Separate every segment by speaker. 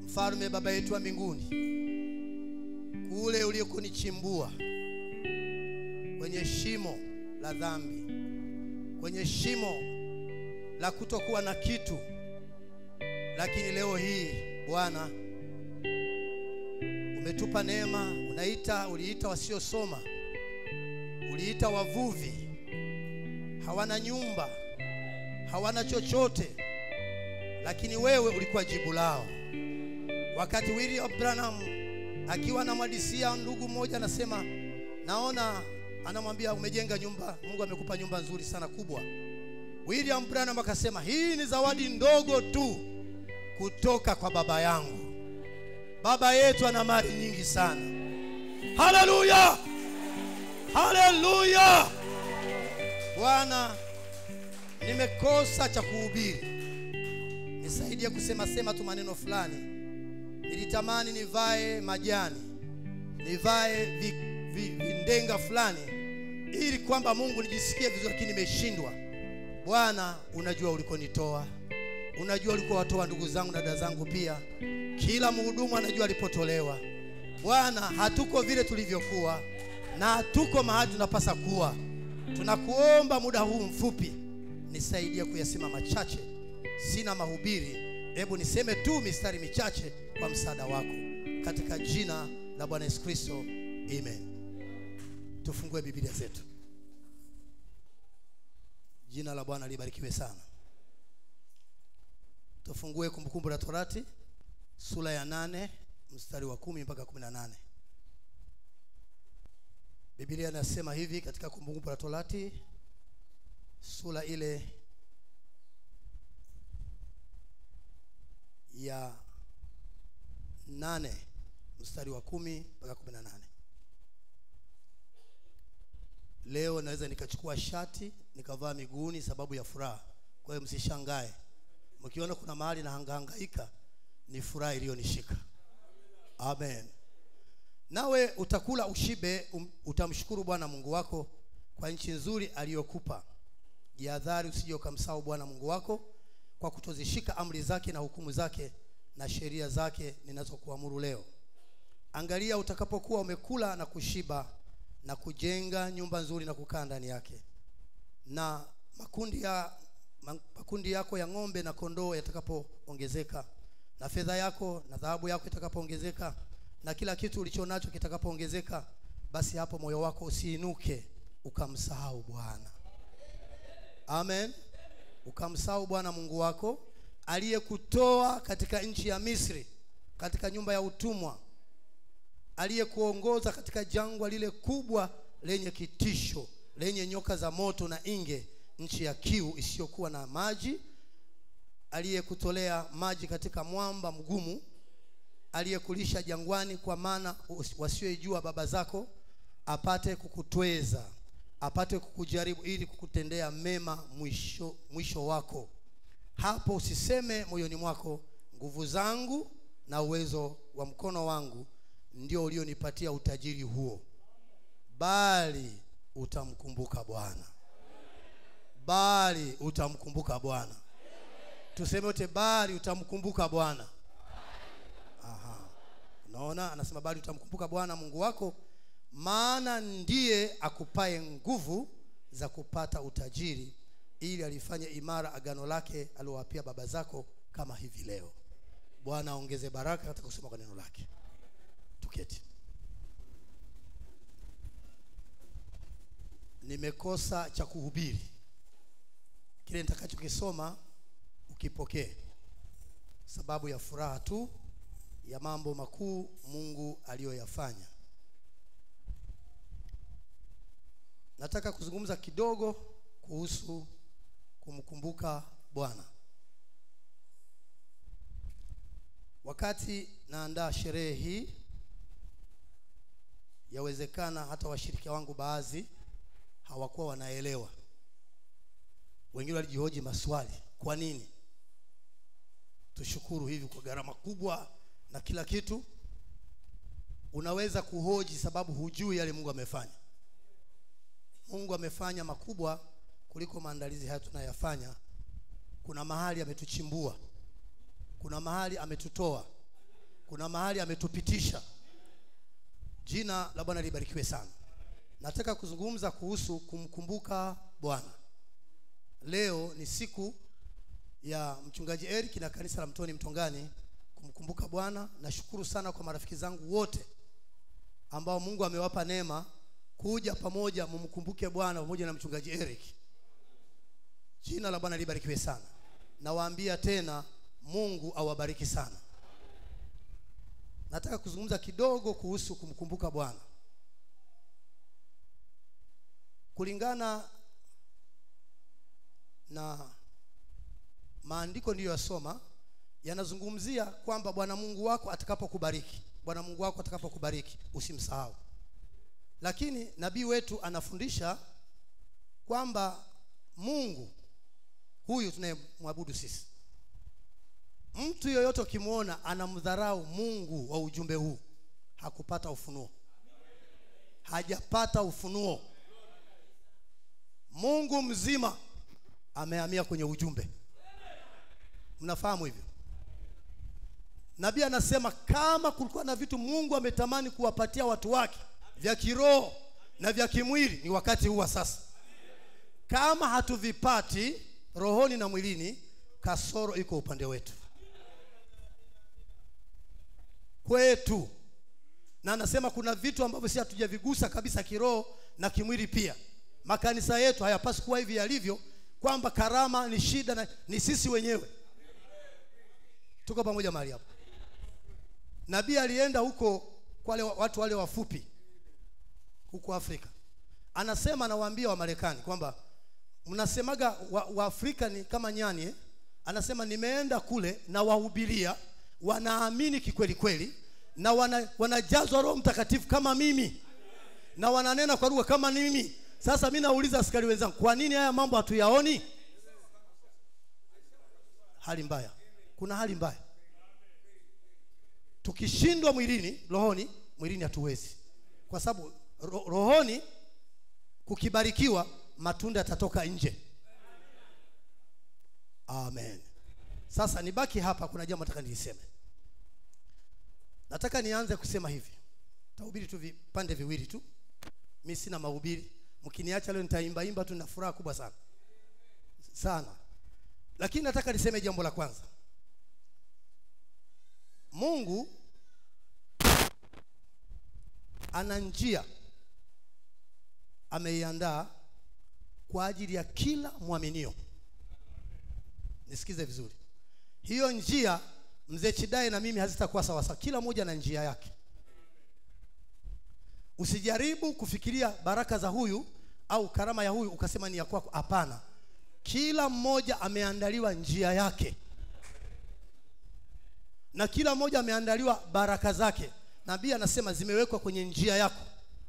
Speaker 1: mfalme baba yetu wa mbinguni kule uliokunichimbua kwenye shimo la dhambi kwenye shimo la kutokuwa na kitu lakini leo hii bwana umetupa neema unaita uliita wasiosoma uliita wavuvi hawana nyumba hawana chochote lakini wewe ulikuwa jibu lao wakati William Branham akiwa anamwadisia ndugu mmoja anasema naona anamwambia umejenga nyumba Mungu amekupa nyumba nzuri sana kubwa William Branham akasema hii ni zawadi ndogo tu kutoka kwa baba yangu baba yetu ana mali nyingi sana haleluya haleluya bwana nimekosa cha kuhubiri nisaidie kusema sema tu maneno fulani nilitamani nivae majani nivae vi, vi, vindenga fulani ili kwamba mungu nijisikie vizuri lakini nimeshindwa bwana unajua ulikonitoa unajua ulikuwa watoa ndugu zangu na dada zangu pia kila mhudumu anajua alipotolewa bwana hatuko vile tulivyokuwa na hatuko mahali tunapasa kuwa tunakuomba muda huu mfupi nisaidie kuyasema machache sina mahubiri hebu niseme tu mistari michache kwa msaada wako katika jina la bwana yesu kristo amen tufungue biblia zetu jina la bwana libarikiwe sana tufungue kumbukumbu la torati sura ya nane mstari wa kumi mpaka kumi na nane biblia inasema hivi katika kumbukumbu la torati sura ile ya nane mstari wa kumi mpaka kumi na nane leo naweza nikachukua shati nikavaa miguuni sababu ya furaha kwa hiyo msishangae mkiona kuna mahali na hangahangaika ni furaha iliyonishika amen nawe utakula ushibe um, utamshukuru bwana mungu wako kwa nchi nzuri aliyokupa jihadhari usije ukamsahau bwana mungu wako kwa kutozishika amri zake na hukumu zake na sheria zake ninazokuamuru leo angalia utakapokuwa umekula na kushiba na kujenga nyumba nzuri na kukaa ndani yake na makundi ya makundi yako ya ng'ombe na kondoo yatakapoongezeka na fedha yako na dhahabu yako itakapoongezeka na kila kitu ulicho nacho kitakapoongezeka basi hapo moyo wako usiinuke ukamsahau bwana amen ukamsahau bwana mungu wako aliyekutoa katika nchi ya misri katika nyumba ya utumwa aliyekuongoza katika jangwa lile kubwa lenye kitisho lenye nyoka za moto na inge nchi ya kiu isiyokuwa na maji aliyekutolea maji katika mwamba mgumu aliyekulisha jangwani kwa maana wasioijua baba zako apate kukutweza apate kukujaribu ili kukutendea mema mwisho, mwisho wako hapo usiseme moyoni mwako nguvu zangu na uwezo wa mkono wangu ndio ulionipatia utajiri huo bali utamkumbuka bwana bali utamkumbuka bwana tuseme wote bali utamkumbuka bwana Aha. unaona anasema bali utamkumbuka bwana mungu wako maana ndiye akupaye nguvu za kupata utajiri ili alifanye imara agano lake aliowapia baba zako kama hivi leo bwana aongeze baraka katika kusoma kwa neno lake tuketi nimekosa cha kuhubiri kile nitakachokisoma ukipokee sababu ya furaha tu ya mambo makuu mungu aliyoyafanya nataka kuzungumza kidogo kuhusu kumkumbuka bwana wakati naandaa sherehe hii yawezekana hata washirika wangu baadhi hawakuwa wanaelewa wengine walijihoji maswali kwa nini tushukuru hivi kwa gharama kubwa na kila kitu unaweza kuhoji sababu hujui yale mungu amefanya mungu amefanya makubwa kuliko maandalizi haya tunayafanya kuna mahali ametuchimbua kuna mahali ametutoa kuna mahali ametupitisha jina la bwana libarikiwe sana nataka kuzungumza kuhusu kumkumbuka bwana leo ni siku ya mchungaji eric na kanisa la mtoni mtongani kumkumbuka bwana nashukuru sana kwa marafiki zangu wote ambao mungu amewapa neema kuja pamoja mumkumbuke bwana pamoja na mchungaji eric jina la bwana libarikiwe sana nawaambia tena mungu awabariki sana nataka kuzungumza kidogo kuhusu kumkumbuka bwana kulingana na maandiko niliyoyasoma yanazungumzia kwamba bwana mungu wako atakapokubariki bwana mungu wako atakapokubariki usimsahau lakini nabii wetu anafundisha kwamba mungu huyu tunayemwabudu sisi mtu yoyote ukimwona anamdharau mungu wa ujumbe huu hakupata ufunuo hajapata ufunuo mungu mzima amehamia kwenye ujumbe mnafahamu hivyo nabii anasema kama kulikuwa na vitu mungu ametamani kuwapatia watu wake vya kiroho na vya kimwili ni wakati huu wa sasa kama hatuvipati rohoni na mwilini kasoro iko upande wetu kwetu na anasema kuna vitu ambavyo si hatujavigusa kabisa kiroho na kimwili pia makanisa yetu hayapaswi kuwa hivi yalivyo kwamba karama ni shida na ni sisi wenyewe tuko pamoja mahali hapo nabii alienda huko kwa wale watu wale wafupi huko afrika anasema anawaambia wamarekani kwamba mnasemaga waafrika wa ni kama nyani eh? anasema nimeenda kule na wahubiria wanaamini kikweli kweli na wana, wanajazwa roho mtakatifu kama mimi na wananena kwa lugha kama mimi sasa mi nauliza askari wenzangu kwa nini haya mambo hatuyaoni hali mbaya kuna hali mbaya tukishindwa mwilini rohoni mwilini hatuwezi kwa sababu ro, rohoni kukibarikiwa matunda yatatoka nje amen sasa nibaki hapa kuna jambo nataka niliseme nataka nianze kusema hivi tahubiri tu vipande viwili tu mi sina mahubiri mkiniacha leo nitaimbaimba tu na furaha kubwa sana sana lakini nataka niseme jambo la kwanza mungu ana njia ameiandaa kwa ajili ya kila mwaminio nisikize vizuri hiyo njia mzee chidae na mimi hazitakuwa sawasawa kila mmoja na njia yake usijaribu kufikiria baraka za huyu au karama ya huyu ukasema ni ya kwako hapana kila mmoja ameandaliwa njia yake na kila mmoja ameandaliwa baraka zake nabii anasema zimewekwa kwenye njia yako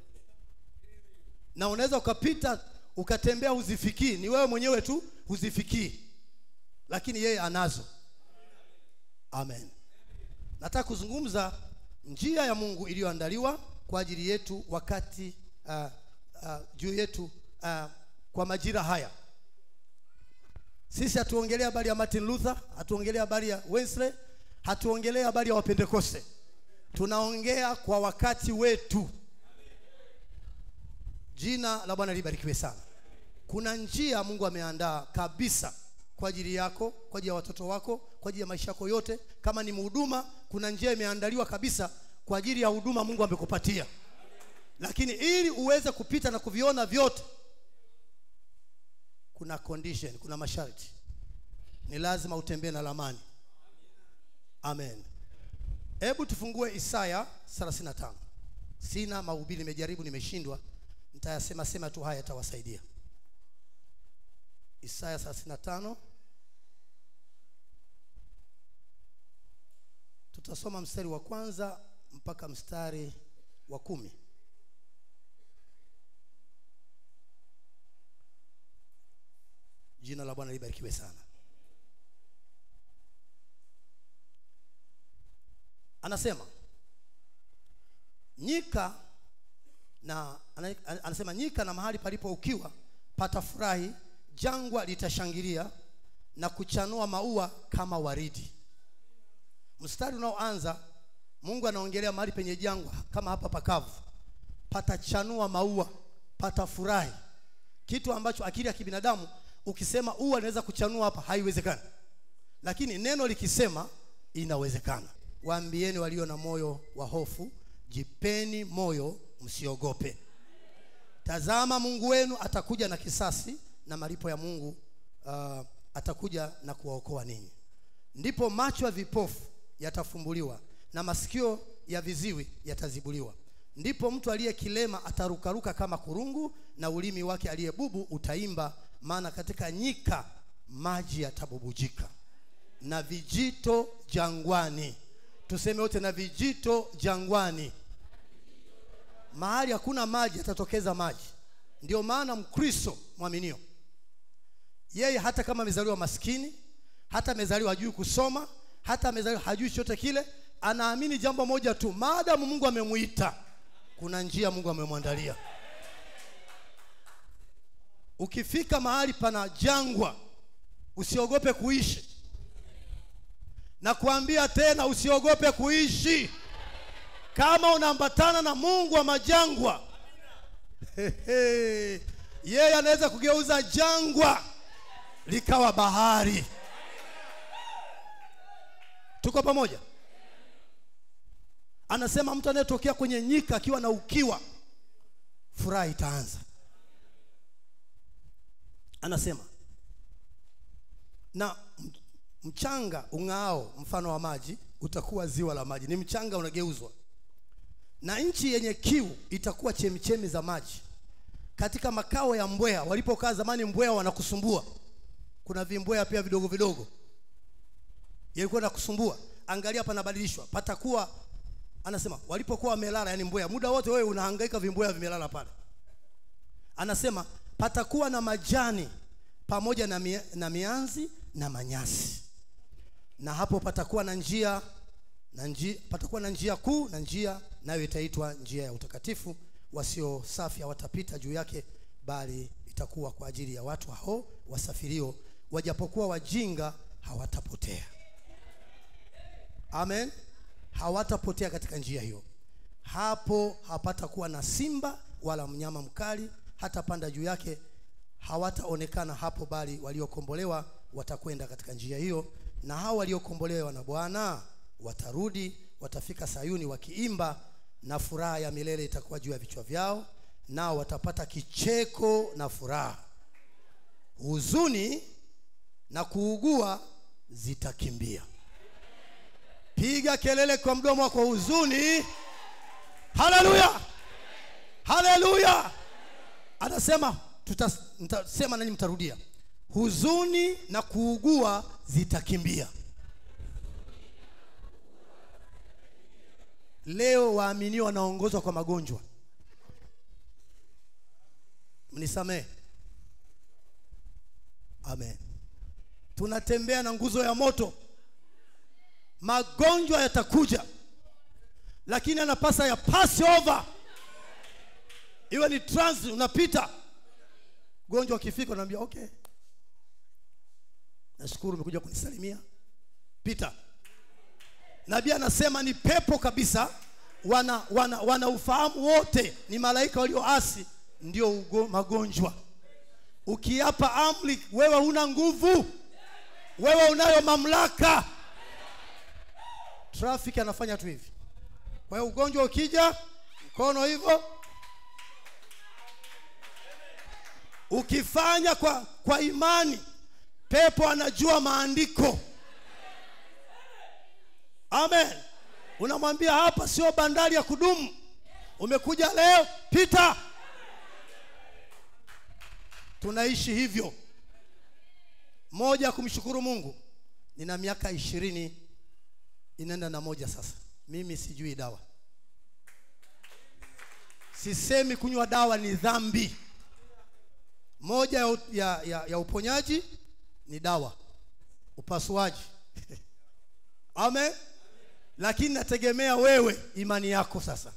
Speaker 1: na unaweza ukapita ukatembea huzifikii ni wewe mwenyewe tu huzifikii lakini yeye anazo amen nataka kuzungumza njia ya mungu iliyoandaliwa kwa ajili yetu wakati uh, uh, juu yetu uh, kwa majira haya sisi hatuongelea habari ya martin luther hatuongelea habari ya wesley hatuongelea habari ya wapentekoste tunaongea kwa wakati wetu jina la bwana libarikiwe sana kuna njia mungu ameandaa kabisa kwa ajili yako kwa ajili ya watoto wako kwa ajili ya maisha yako yote kama ni mhuduma kuna njia imeandaliwa kabisa kwa ajili ya huduma mungu amekupatia lakini ili uweze kupita na kuviona vyote kuna condition kuna masharti ni lazima utembee na lamani amen hebu tufungue isaya 35 sina mahubiri nimejaribu nimeshindwa nitayasema sema tu haya yatawasaidia isaya 35 tutasoma mstari wa kwanza mpaka mstari wa kumi jina la bwana libarikiwe sana anasema nyika na anasema nyika na mahali palipo ukiwa patafurahi jangwa litashangilia na kuchanua maua kama waridi mstari unaoanza mungu anaongelea mahali penye jangwa kama hapa pakavu patachanua maua patafurahi kitu ambacho akili ya kibinadamu ukisema ua inaweza kuchanua hapa haiwezekani lakini neno likisema inawezekana waambieni walio na moyo wa hofu jipeni moyo msiogope tazama mungu wenu atakuja na kisasi na malipo ya mungu uh, atakuja na kuwaokoa ninyi ndipo macho ya vipofu yatafumbuliwa na masikio ya viziwi yatazibuliwa ndipo mtu aliye kilema atarukaruka kama kurungu na ulimi wake aliye bubu utaimba maana katika nyika maji yatabubujika na vijito jangwani tuseme wote na vijito jangwani mahali hakuna maji yatatokeza maji ndio maana mkristo mwaminio yeye hata kama amezaliwa maskini hata amezaliwa hajui kusoma hata amezaliwa hajui chochote kile anaamini jambo moja tu maadamu mungu amemuita kuna njia mungu amemwandalia ukifika mahali pana jangwa usiogope kuishi na kuambia tena usiogope kuishi kama unaambatana na mungu wa majangwa Hehe. yeye anaweza kugeuza jangwa likawa bahari tuko pamoja anasema mtu anayetokea kwenye nyika akiwa na ukiwa furaha itaanza anasema na m- mchanga ung'ao mfano wa maji utakuwa ziwa la maji ni mchanga unageuzwa na nchi yenye kiu itakuwa chemichemi za maji katika makao ya mbweha walipokaa zamani mbweha wanakusumbua kuna vimbweha pia vidogo vidogo yalikuwa nakusumbua angalia panabadilishwa patakuwa anasema walipokuwa wamelala yani mbweha muda wote wewe unahangaika vimbweha vimelala pale anasema patakuwa na majani pamoja na, mia, na mianzi na manyasi na hapo patakuwa na njia na njia patakuwa na njia kuu na njia nayo itaitwa njia ya utakatifu wasio safi hawatapita juu yake bali itakuwa kwa ajili ya watu hao wasafirio wajapokuwa wajinga hawatapotea amen hawatapotea katika njia hiyo hapo hapatakuwa na simba wala mnyama mkali hata panda juu yake hawataonekana hapo bali waliokombolewa watakwenda katika njia hiyo na hao waliokombolewa na bwana watarudi watafika sayuni wakiimba na furaha ya milele itakuwa juu ya vichwa vyao nao watapata kicheko na furaha huzuni na kuugua zitakimbia piga kelele kwa mdomo wako huzuni haleluya haleluya anasema tutas- mtasema nani mtarudia huzuni na kuugua zitakimbia leo waaminio wanaongozwa kwa magonjwa mnisamehe amen tunatembea na nguzo ya moto magonjwa yatakuja lakini anapasa ya pass over iwe ni trans unapita gonjwa ukifika unaambia okay nashukuru umekuja kunisalimia pita nabii anasema ni pepo kabisa wana, wana, wana ufahamu wote ni malaika walioasi ndio ugo, magonjwa ukiapa amri wewe huna nguvu wewe unayo mamlaka traffic anafanya tu hivi kwa hiyo ugonjwa ukija mkono hivyo ukifanya kwa, kwa imani pepo anajua maandiko amen unamwambia hapa sio bandari ya kudumu umekuja leo pita tunaishi hivyo moja ya kumshukuru mungu nina miaka ishirini inaenda na moja sasa mimi sijui dawa sisemi kunywa dawa ni dhambi moja ya, ya, ya, ya uponyaji ni dawa upasuaji amen lakini nategemea wewe imani yako sasa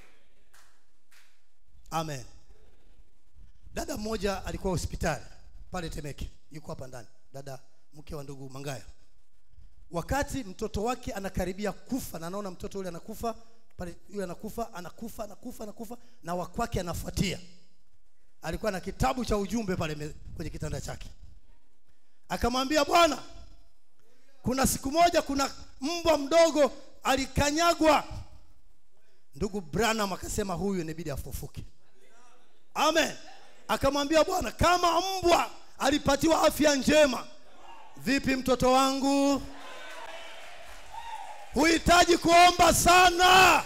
Speaker 1: amen dada mmoja alikuwa hospitali pale temeke yuko hapa ndani dada mke wa ndugu mangaya wakati mtoto wake anakaribia kufa na anaona mtoto yule anakufa pale yule anakufa anakufa anakufa anakufa na wakwake anafuatia alikuwa na kitabu cha ujumbe pale me- kwenye kitanda chake akamwambia bwana kuna siku moja kuna mbwa mdogo alikanyagwa ndugu branham akasema huyu inabidi afufuke amen akamwambia bwana kama mbwa alipatiwa afya njema vipi mtoto wangu huhitaji kuomba sana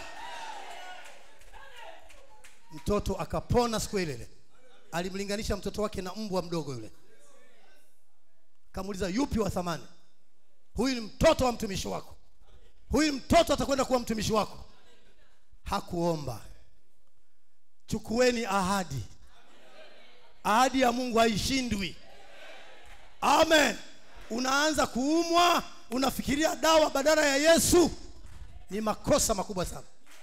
Speaker 1: mtoto akapona siku ile ile alimlinganisha mtoto wake na mbwa mdogo yule kamuuliza yupi wa thamani huyu ni mtoto wa mtumishi wako huyu mtoto atakwenda kuwa mtumishi wako hakuomba chukueni ahadi ahadi ya mungu haishindwi amen unaanza kuumwa unafikiria dawa badala ya yesu ni makosa makubwa sana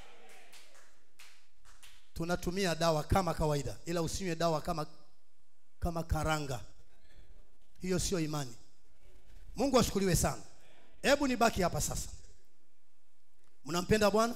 Speaker 1: tunatumia dawa kama kawaida ila usinywe dawa kama kama karanga hiyo sio imani mungu ashukuriwe sana hebu nibaki hapa sasa mnampenda bwana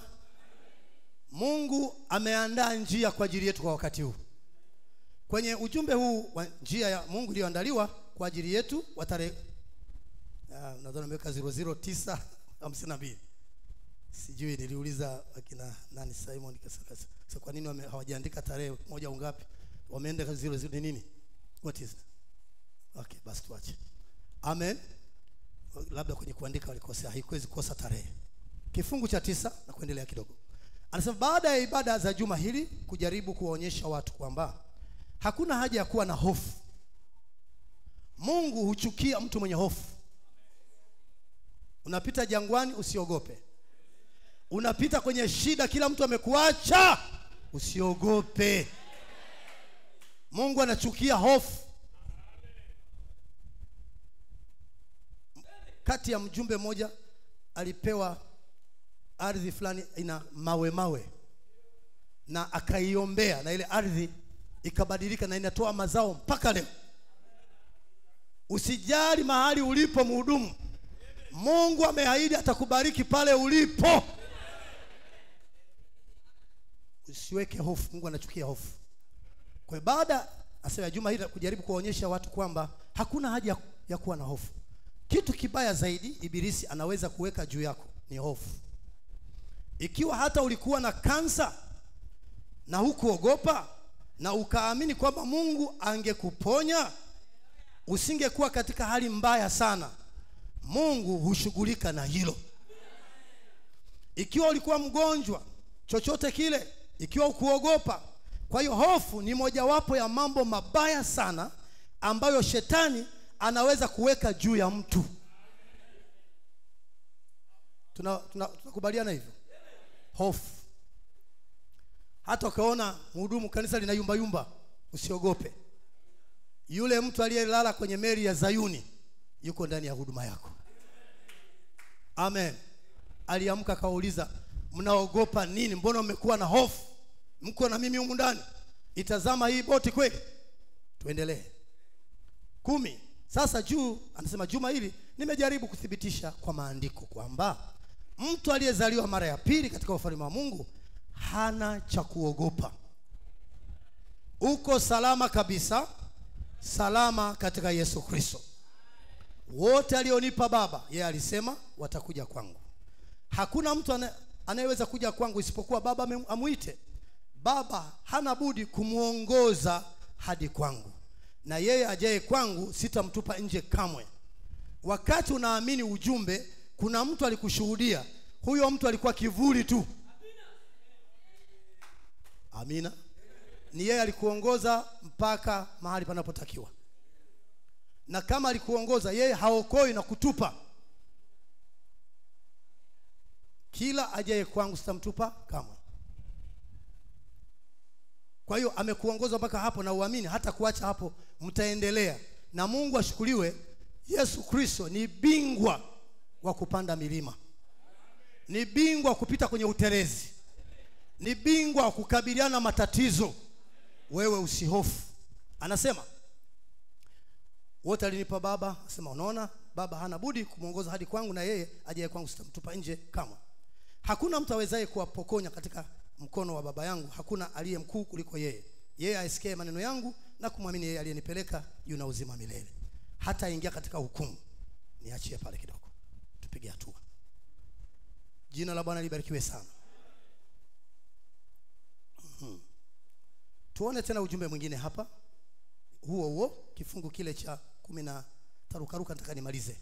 Speaker 1: mungu ameandaa njia kwa ajili yetu kwa wakati huu kwenye ujumbe huu wa njia ya mungu iliyoandaliwa kwa ajili yetu wa tarehe ah, nadhani ameweka 00952 sijui niliuliza akina nani simon kasaka sasa kwa nini wame- hawajaandika tarehe moja au ngapi wameenda 00 ni nini what is it? okay basi tuache amen labda kwenye kuandika walikosea haikuwezi kosa tarehe kifungu cha tisa na kuendelea kidogo anasema baada ya ibada za juma hili kujaribu kuwaonyesha watu kwamba hakuna haja ya kuwa na hofu mungu huchukia mtu mwenye hofu unapita jangwani usiogope unapita kwenye shida kila mtu amekuacha usiogope mungu anachukia hofu kati ya mjumbe mmoja alipewa ardhi fulani ina mawe mawe na akaiombea na ile ardhi ikabadilika na inatoa mazao mpaka leo usijali mahali ulipo mhudumu mungu ameahidi atakubariki pale ulipo usiweke hofu mungu anachukia hofu kwa hiyo baada asema ya juma hili kujaribu kuwaonyesha watu kwamba hakuna haja ya- ya kuwa na hofu kitu kibaya zaidi ibilisi anaweza kuweka juu yako ni hofu ikiwa hata ulikuwa na kansa na hukuogopa na ukaamini kwamba mungu angekuponya usingekuwa katika hali mbaya sana mungu hushughulika na hilo ikiwa ulikuwa mgonjwa chochote kile ikiwa ukuogopa kwa hiyo hofu ni mojawapo ya mambo mabaya sana ambayo shetani anaweza kuweka juu ya mtu tunakubaliana tuna, tunakubaliana hivyo hofu hata ukaona mhudumu kanisa lina yumba yumba usiogope yule mtu aliyelala kwenye meli ya zayuni yuko ndani ya huduma yako amen aliamka akawauliza mnaogopa nini mbona mmekuwa na hofu mko na mimi humu ndani itazama hii boti kweli tuendelee kumi sasa juu anasema juma hili nimejaribu kuthibitisha kwa maandiko kwamba mtu aliyezaliwa mara ya pili katika ufalme wa mungu hana cha kuogopa uko salama kabisa salama katika yesu kristo wote alionipa baba yeye alisema watakuja kwangu hakuna mtu ane- anayeweza kuja kwangu isipokuwa baba ame- amwite baba hana budi kumwongoza hadi kwangu na yeye ajaye kwangu sitamtupa nje kamwe wakati unaamini ujumbe kuna mtu alikushuhudia huyo mtu alikuwa kivuli tu amina ni yeye alikuongoza mpaka mahali panapotakiwa na kama alikuongoza yeye haokoi na kutupa kila ajaye kwangu sitamtupa kamwe kwa hiyo amekuongoza mpaka hapo na uamini hata kuacha hapo mtaendelea na mungu ashukuriwe yesu kristo ni bingwa wa kupanda milima ni bingwa wa kupita kwenye utelezi ni bingwa wa kukabiliana na matatizo wewe usihofu anasema wote alinipa baba asema unaona baba hana budi kumwongoza hadi kwangu na yeye ajaye kwangu sitamtupa nje kamwe hakuna mtu awezaye kuwapokonya katika mkono wa baba yangu hakuna aliye mkuu kuliko yeye yeye aisikie maneno yangu na kumwamini yeye aliyenipeleka yuna uzima milele hata ingia katika hukumu niachie pale kidogo tupige hatua jina la bwana libarikiwe sana Mhm. tuone tena ujumbe mwingine hapa huo huo kifungu kile cha kumi na tarukaruka nataka nimalize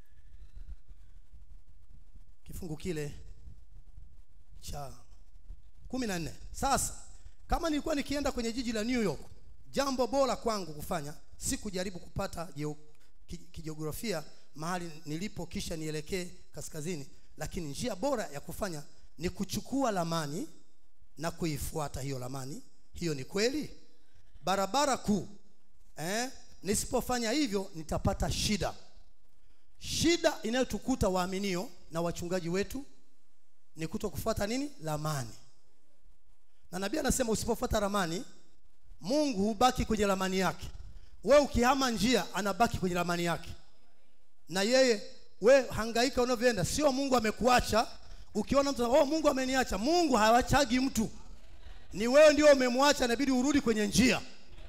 Speaker 1: kifungu kile cha kumi na nne sasa kama nilikuwa nikienda kwenye jiji la new york jambo bora kwangu kufanya si kujaribu kupata geo- ki- kijiografia mahali nilipo kisha nielekee kaskazini lakini njia bora ya kufanya ni kuchukua lamani na kuifuata hiyo lamani hiyo ni kweli barabara kuu eh? nisipofanya hivyo nitapata shida shida inayotukuta waaminio na wachungaji wetu ni kuto kufuata nini lamani na nabii anasema usipofuata ramani mungu hubaki kwenye ramani yake we ukihama njia anabaki kwenye ramani yake na yeye we hangaika unavyoenda sio mungu amekuacha ukiona mtu oh, mungu ameniacha mungu hawachagi mtu ni wewe ndio umemwacha inabidi urudi kwenye njia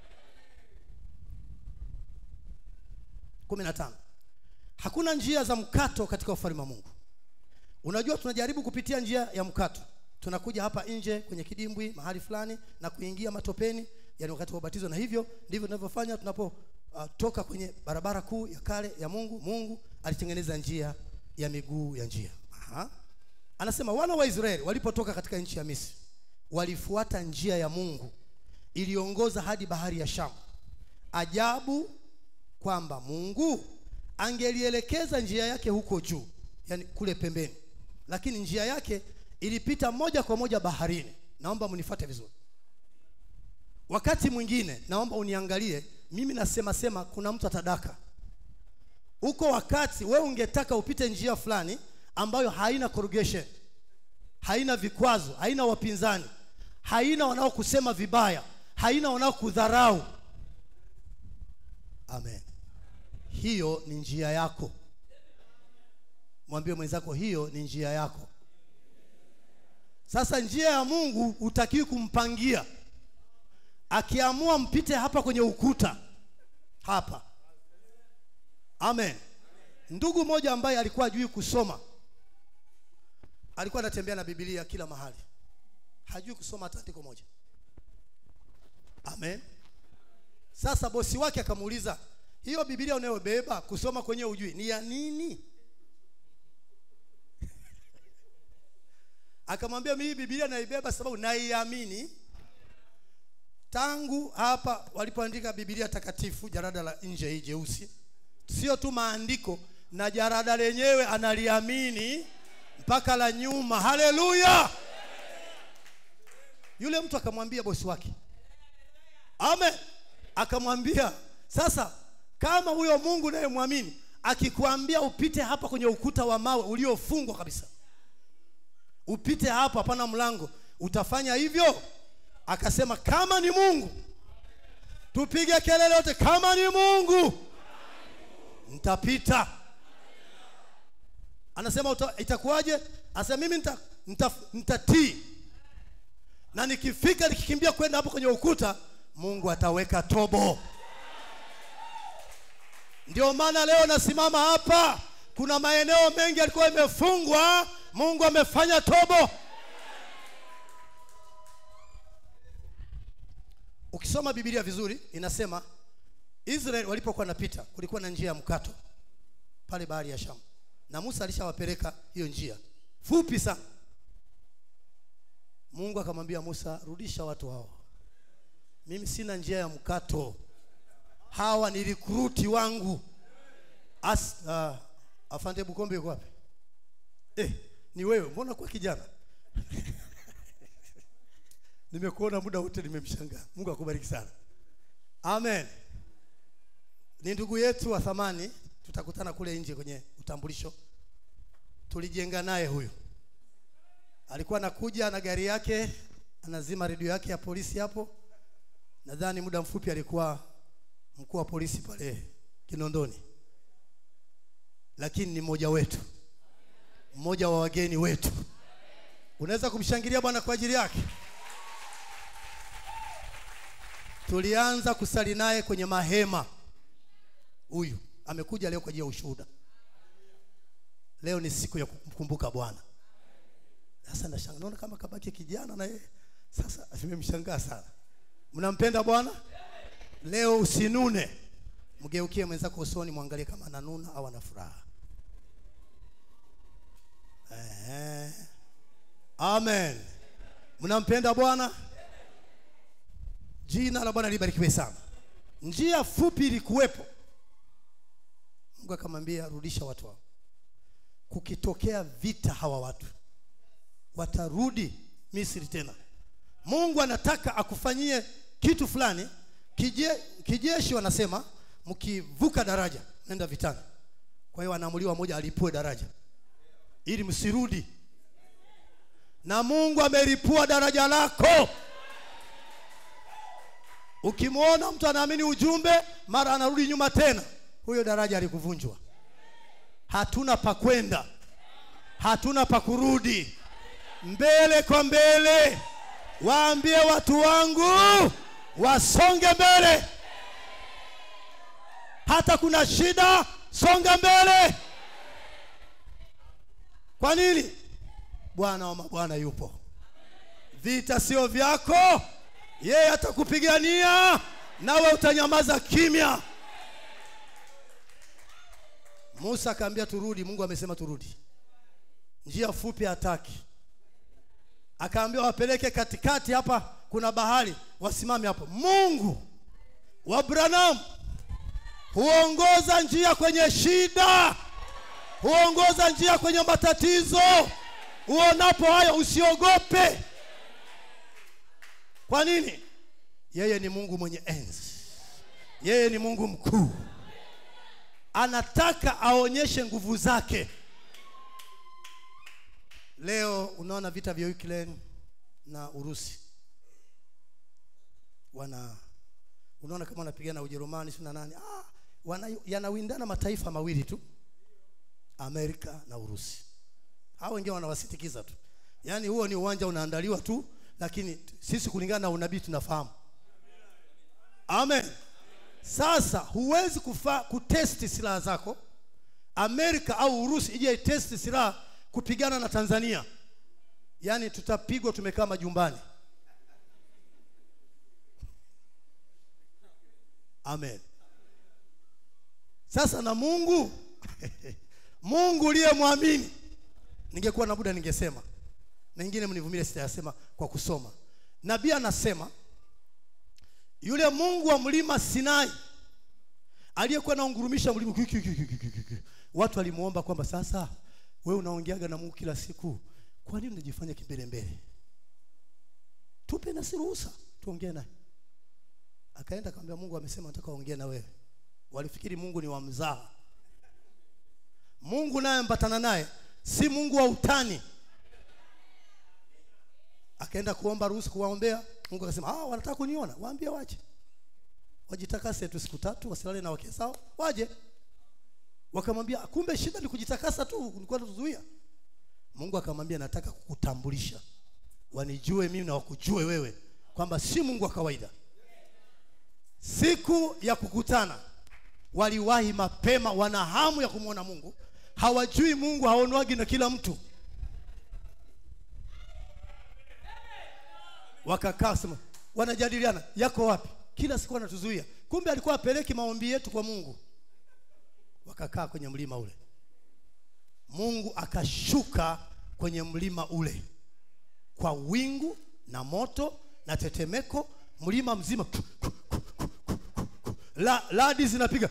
Speaker 1: kumi na tano hakuna njia za mkato katika ufalme wa mungu unajua tunajaribu kupitia njia ya mkato tunakuja hapa nje kwenye kidimbwi mahali fulani na kuingia matopeni yani wakati wa ubatizo na hivyo ndivyo tunavyofanya tunapotoka uh, kwenye barabara kuu ya kale ya mungu mungu alitengeneza njia ya miguu ya njia Aha. anasema wana wa israeli walipotoka katika nchi ya misri walifuata njia ya mungu iliongoza hadi bahari ya shamu ajabu kwamba mungu angelielekeza njia yake huko juu yani kule pembeni lakini njia yake ilipita moja kwa moja baharini naomba mnifuate vizuri wakati mwingine naomba uniangalie mimi nasema sema kuna mtu atadaka huko wakati wewe ungetaka upite njia fulani ambayo haina corrugation haina vikwazo haina wapinzani haina wanaokusema vibaya haina wanaokudharau amen hiyo ni njia yako mwambie mwenzako hiyo ni njia yako sasa njia ya mungu hutakiwi kumpangia akiamua mpite hapa kwenye ukuta hapa amen ndugu mmoja ambaye alikuwa ajui kusoma alikuwa anatembea na bibilia kila mahali hajui kusoma hata andiko moja amen sasa bosi wake akamuuliza hiyo bibilia unayobeba kusoma kwenye ujui ni ya nini akamwambia mimi bibilia naibeba sababu naiamini tangu hapa walipoandika bibilia takatifu jarada la nje hii jeusi sio tu maandiko na jarada lenyewe analiamini mpaka la nyuma haleluya yule mtu akamwambia bosi wake amen akamwambia sasa kama huyo mungu unayemwamini akikwambia upite hapa kwenye ukuta wa mawe uliofungwa kabisa upite hapo hapana mlango utafanya hivyo akasema kama ni mungu tupige kelele yote kama ni mungu nitapita anasema uta, itakuwaje anasema mimi nitatii nita, nita na nikifika nikikimbia kwenda hapo kwenye ukuta mungu ataweka tobo ndio maana leo nasimama hapa kuna maeneo mengi yalikuwa yamefungwa mungu amefanya tobo ukisoma bibilia vizuri inasema israeli walipokuwa napita kulikuwa na njia ya mkato pale bahari ya shamu na musa alishawapeleka hiyo njia fupi sana mungu akamwambia musa rudisha watu hao mimi sina njia ya mkato hawa ni rikruti wangu As, uh, afande bukombe yuko wapi eh, ni wewe mbona kwa kijana nimekuona muda wote nimemshangaa mungu akubariki sana amen ni ndugu yetu wa thamani tutakutana kule nje kwenye utambulisho tulijenga naye huyu alikuwa anakuja na gari yake anazima redio yake ya polisi hapo nadhani muda mfupi alikuwa mkuu wa polisi pale kinondoni lakini ni mmoja wetu mmoja wa wageni wetu unaweza kumshangilia bwana kwa ajili yake tulianza kusali naye kwenye mahema huyu amekuja leo kwa ajili ya ushuhuda leo ni siku ya kumkumbuka bwana sasa nashangaa naona kama kabaki kijana na yeye sasa nimemshangaa sana mnampenda bwana leo usinune mgeukie mwenzako usoni mwangalie kama ananuna au ana furaha Ehe. amen mnampenda bwana jina la bwana libarikiwe sana njia fupi ilikuwepo mungu akamwambia rudisha watu hao kukitokea vita hawa watu watarudi misri tena mungu anataka akufanyie kitu fulani kije, kijeshi wanasema mkivuka daraja nenda vitani kwa hiyo anaamuliwa moja alipue daraja ili msirudi na mungu amelipua daraja lako ukimwona mtu anaamini ujumbe mara anarudi nyuma tena huyo daraja alikuvunjwa hatuna pa kwenda hatuna pa kurudi mbele kwa mbele waambie watu wangu wasonge mbele hata kuna shida songa mbele kwa nini bwana wa mabwana yupo vita sio vyako yeye atakupigania nawe utanyamaza kimya musa akaambia turudi mungu amesema turudi njia fupi hataki akaambia wapeleke katikati hapa kuna bahari wasimame hapo mungu wa branam huongoza njia kwenye shida huongoza njia kwenye matatizo uonapo hayo usiogope kwa nini yeye ni mungu mwenye enzi yeye ni mungu mkuu anataka aonyeshe nguvu zake leo unaona vita vya Ukraine na Urusi wana unaona kama wanapigana Ujerumani si na nani ah, wana, yanawindana mataifa mawili tu Amerika na Urusi hao wengine wanawasitikiza tu yaani huo ni uwanja unaandaliwa tu lakini sisi kulingana na unabii tunafahamu amen sasa huwezi kufa, kutesti silaha zako amerika au urusi ije itesti silaha kupigana na tanzania yaani tutapigwa tumekaa majumbani amen sasa na mungu mungu uliyemwamini ningekuwa na muda ningesema na ingine mnivumilie sitayasema kwa kusoma nabii anasema yule mungu wa mlima sinai aliyekuwa naungurumisha mlima watu walimuomba kwamba sasa we unaongeaga na mungu kila siku kwa nini unajifanya kimbelembele tupe nasi ruhusa tuongee naye akaenda akamwambia mungu amesema nataka ongee na wewe walifikiri mungu ni wa mzaha mungu naye ambatana naye si mungu wa utani akaenda kuomba ruhusa kuwaombea mungu akasema ah, wanataka kuniona waambie waje wajitakase tu siku tatu wasilale na wake zao waje wakamwambia kumbe shida ni kujitakasa tu nilikuwa tuzuia mungu akamwambia nataka kukutambulisha wanijue mimi na wakujue wewe kwamba si mungu wa kawaida siku ya kukutana waliwahi mapema wana hamu ya kumwona mungu hawajui mungu haonwagi na kila mtu wakakaa sema wanajadiliana yako wapi kila siku anatuzuia kumbe alikuwa apeleki maombi yetu kwa mungu wakakaa kwenye mlima ule mungu akashuka kwenye mlima ule kwa wingu na moto na tetemeko mlima mzima La, ladi zinapiga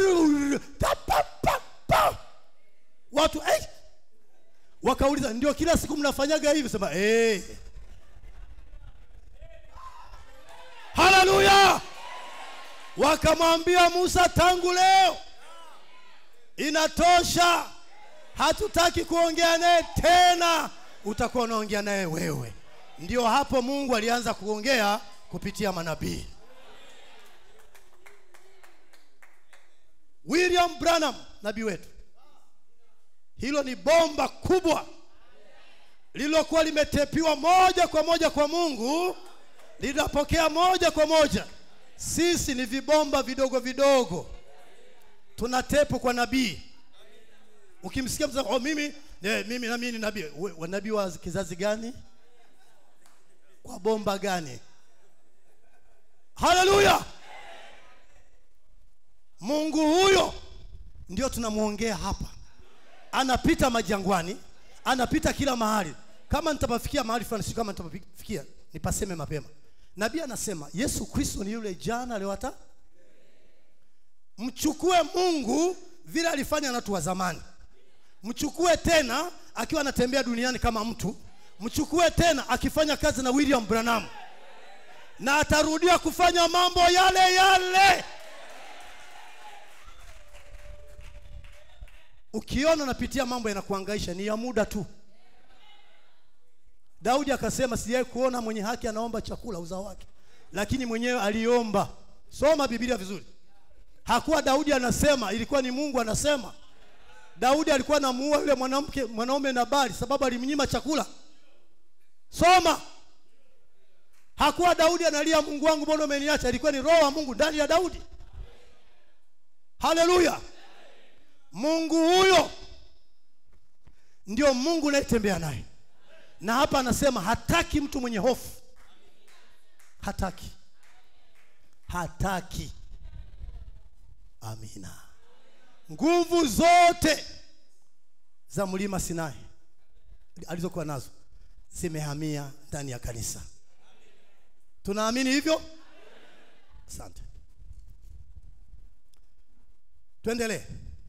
Speaker 1: Tapapapa. watu hey! wakauliza ndio kila siku mnafanyaga hivi sema hey. haleluya wakamwambia musa tangu leo inatosha hatutaki kuongea naye tena utakuwa unaongea naye wewe ndio hapo mungu alianza kuongea kupitia manabii william branham nabii wetu hilo ni bomba kubwa lililokuwa limetepiwa moja kwa moja kwa mungu linapokea moja kwa moja sisi ni vibomba vidogo vidogo tuna tepu kwa nabii ukimsikia mtu oh, mimi eh, mimi na mimi ni nabii We- wa nabii wa kizazi gani kwa bomba gani haleluya mungu huyo ndio tunamwongea hapa anapita majangwani anapita kila mahali kama nitapafikia mahali fulani si kama nitapafikia nipaseme mapema nabii anasema yesu kristo ni yule jana leo hata mchukue mungu vile alifanya na watu wa zamani mchukue tena akiwa anatembea duniani kama mtu mchukue tena akifanya kazi na william branham na atarudia kufanya mambo yale yale ukiona unapitia mambo yanakuangaisha ni ya muda tu daudi akasema sijai kuona mwenye haki anaomba chakula uzao wake lakini mwenyewe aliomba soma biblia vizuri hakuwa daudi anasema ilikuwa ni mungu anasema daudi alikuwa anamuua yule mwanamke mwanaume nabali sababu alimnyima chakula soma hakuwa daudi analia mungu wangu mbona umeniacha ilikuwa ni roho wa mungu ndani ya daudi haleluya mungu huyo ndio mungu unayetembea naye na hapa anasema hataki mtu mwenye hofu hataki hataki amina nguvu zote za mlima sinai alizokuwa nazo zimehamia ndani ya kanisa tunaamini hivyo asante tuendelee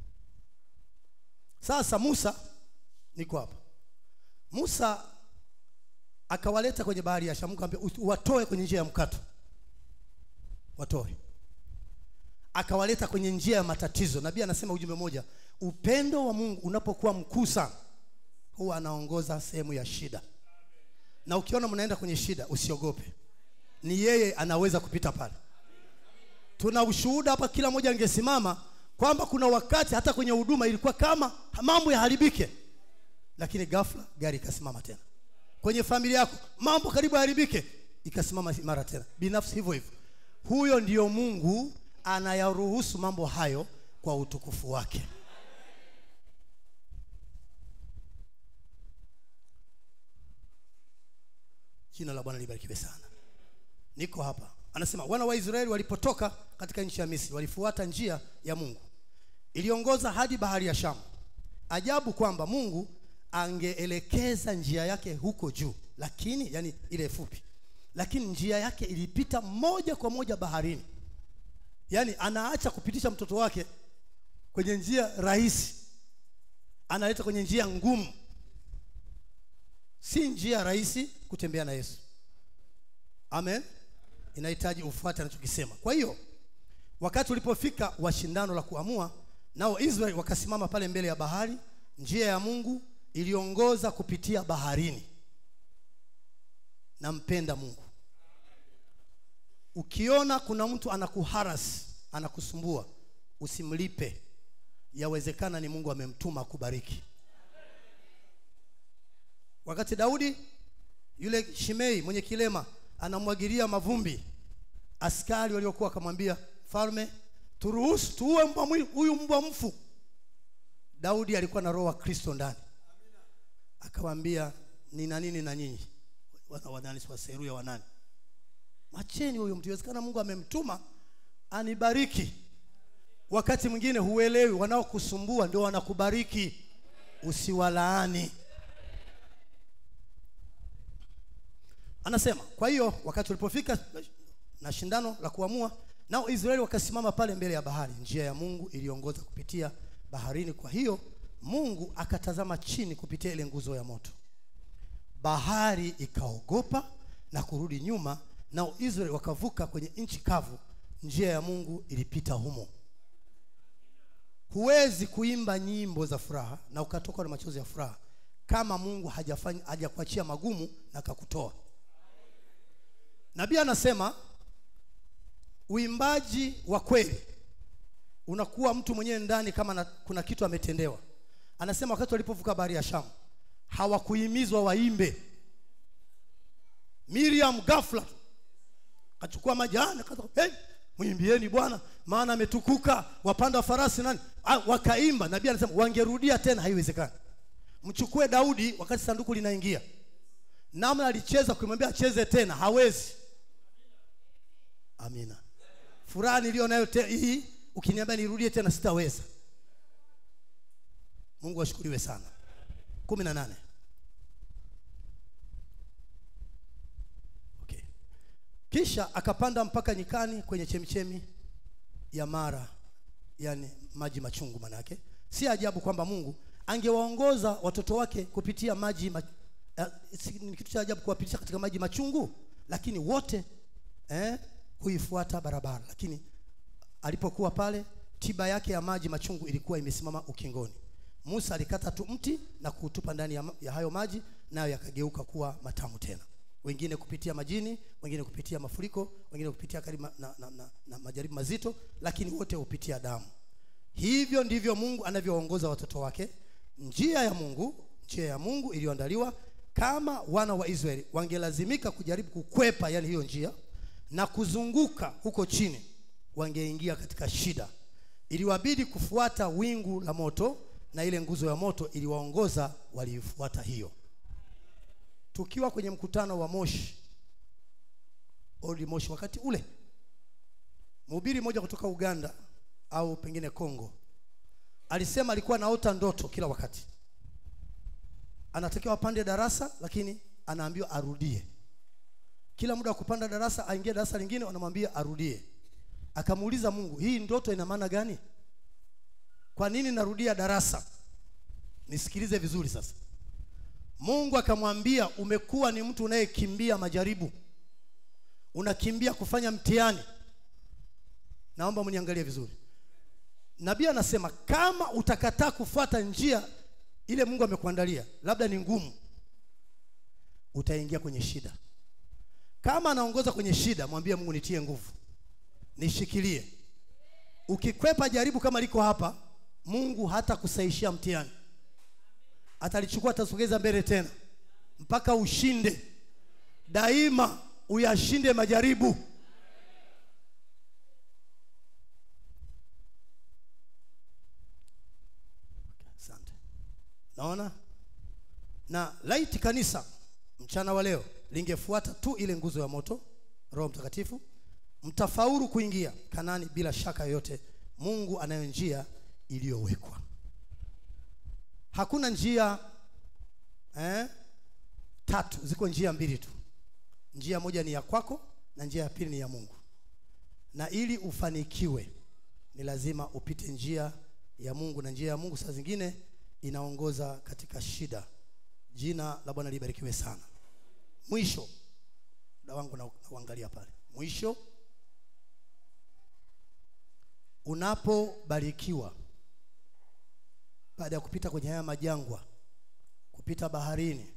Speaker 1: sasa musa niko hapa musa akawaleta kwenye bahari ya shamu akamwambia watoe kwenye njia ya mkato watoe akawaleta kwenye njia ya matatizo nabii anasema ujumbe moja upendo wa mungu unapokuwa mkuu sana huwa anaongoza sehemu ya shida na ukiona mnaenda kwenye shida usiogope ni yeye anaweza kupita pale tuna ushuhuda hapa kila mmoja angesimama kwamba kuna wakati hata kwenye huduma ilikuwa kama mambo yaharibike lakini ghafla gari ikasimama tena kwenye familia yako mambo karibu yaharibike ikasimama mara tena binafsi hivyo hivyo huyo ndiyo mungu anayaruhusu mambo hayo kwa utukufu wake jina la bwana libarikiwe sana niko hapa anasema wana wa israeli walipotoka katika nchi ya misri walifuata njia ya mungu iliongoza hadi bahari ya shamu ajabu kwamba mungu angeelekeza njia yake huko juu lakini yani ile fupi lakini njia yake ilipita moja kwa moja baharini yaani anaacha kupitisha mtoto wake kwenye njia rahisi analeta kwenye njia ngumu si njia rahisi kutembea na yesu amen inahitaji ufuate anachokisema kwa hiyo wakati ulipofika wa shindano la kuamua nao israeli wakasimama pale mbele ya bahari njia ya mungu iliongoza kupitia baharini nampenda mungu ukiona kuna mtu anakuharas anakusumbua usimlipe yawezekana ni mungu amemtuma akubariki wakati daudi yule shimei mwenye kilema anamwagilia mavumbi askari waliokuwa wakamwambia falme turuhusu tuue mbwa mwi- huyu mbwa mfu daudi alikuwa na roho wa kristo ndani akawambia nina nini na nyinyi wana wanani si waseruya wanani macheni huyo mtu iwezekana mungu amemtuma anibariki wakati mwingine huelewi wanaokusumbua ndio wanakubariki usiwalaani anasema kwa hiyo wakati ulipofika na shindano la kuamua nao israeli wakasimama pale mbele ya bahari njia ya mungu iliongoza kupitia baharini kwa hiyo mungu akatazama chini kupitia ile nguzo ya moto bahari ikaogopa na kurudi nyuma nao israeli wakavuka kwenye nchi kavu njia ya mungu ilipita humo huwezi kuimba nyimbo za furaha na ukatoka na machozi ya furaha kama mungu hajafanya hajakuachia magumu na kakutoa nabii anasema uimbaji wa kweli unakuwa mtu mwenyewe ndani kama na, kuna kitu ametendewa anasema wakati walipovuka bahari ya shamu hawakuhimizwa waimbe miriam ghafla akachukua majani akaanza, hey, mwimbieni bwana maana ametukuka wapanda farasi nani ah, wakaimba nabii anasema wangerudia tena haiwezekani mchukue daudi wakati sanduku linaingia namna alicheza kumwambia acheze tena hawezi amina furaha niliyo nayo te- hii ukiniambia nirudie tena sitaweza mungu ashukuriwe sana kumi na nane okay. kisha akapanda mpaka nyikani kwenye chemichemi ya mara yani maji machungu manake si ajabu kwamba mungu angewaongoza watoto wake kupitia maji ma, eh, si- ni kitu cha ajabu kuwapitisha katika maji machungu lakini wote eh, huifuata barabara lakini alipokuwa pale tiba yake ya maji machungu ilikuwa imesimama ukingoni musa alikata tu mti na kuutupa ndani ya, ma- ya hayo maji nayo yakageuka kuwa matamu tena wengine kupitia majini wengine kupitia mafuriko wengine kupitia karibu na, na, na, na, na majaribu mazito lakini wote hupitia damu hivyo ndivyo mungu anavyoongoza watoto wake njia ya mungu njia ya mungu iliyoandaliwa kama wana wa israeli wangelazimika kujaribu kukwepa yani hiyo njia na kuzunguka huko chini wangeingia katika shida iliwabidi kufuata wingu la moto na ile nguzo ya moto iliwaongoza waliifuata hiyo tukiwa kwenye mkutano wa moshi old moshi wakati ule mhubiri mmoja kutoka uganda au pengine congo alisema alikuwa anaota ndoto kila wakati anatakiwa apande darasa lakini anaambiwa arudie kila muda wa kupanda darasa aingie darasa lingine wanamwambia arudie akamuuliza mungu hii ndoto ina maana gani kwa nini narudia darasa nisikilize vizuri sasa mungu akamwambia umekuwa ni mtu unayekimbia majaribu unakimbia kufanya mtihani naomba mniangalie vizuri nabii anasema kama utakataa kufuata njia ile mungu amekuandalia labda ni ngumu utaingia kwenye shida kama anaongoza kwenye shida mwambie mungu nitie nguvu nishikilie ukikwepa jaribu kama liko hapa mungu hata kusaishia mtihani atalichukua atasogeza mbele tena mpaka ushinde daima uyashinde majaribu asante naona na laiti kanisa mchana wa leo lingefuata tu ile nguzo ya moto roho mtakatifu mtafaulu kuingia kanani bila shaka yoyote mungu anayo njia iliyowekwa hakuna njia eh, tatu ziko njia mbili tu njia moja ni ya kwako na njia ya pili ni ya mungu na ili ufanikiwe ni lazima upite njia ya mungu na njia ya mungu saa zingine inaongoza katika shida jina la bwana libarikiwe sana mwisho muda wangu na- nauangalia pale mwisho unapobarikiwa baada ya kupita kwenye haya majangwa kupita baharini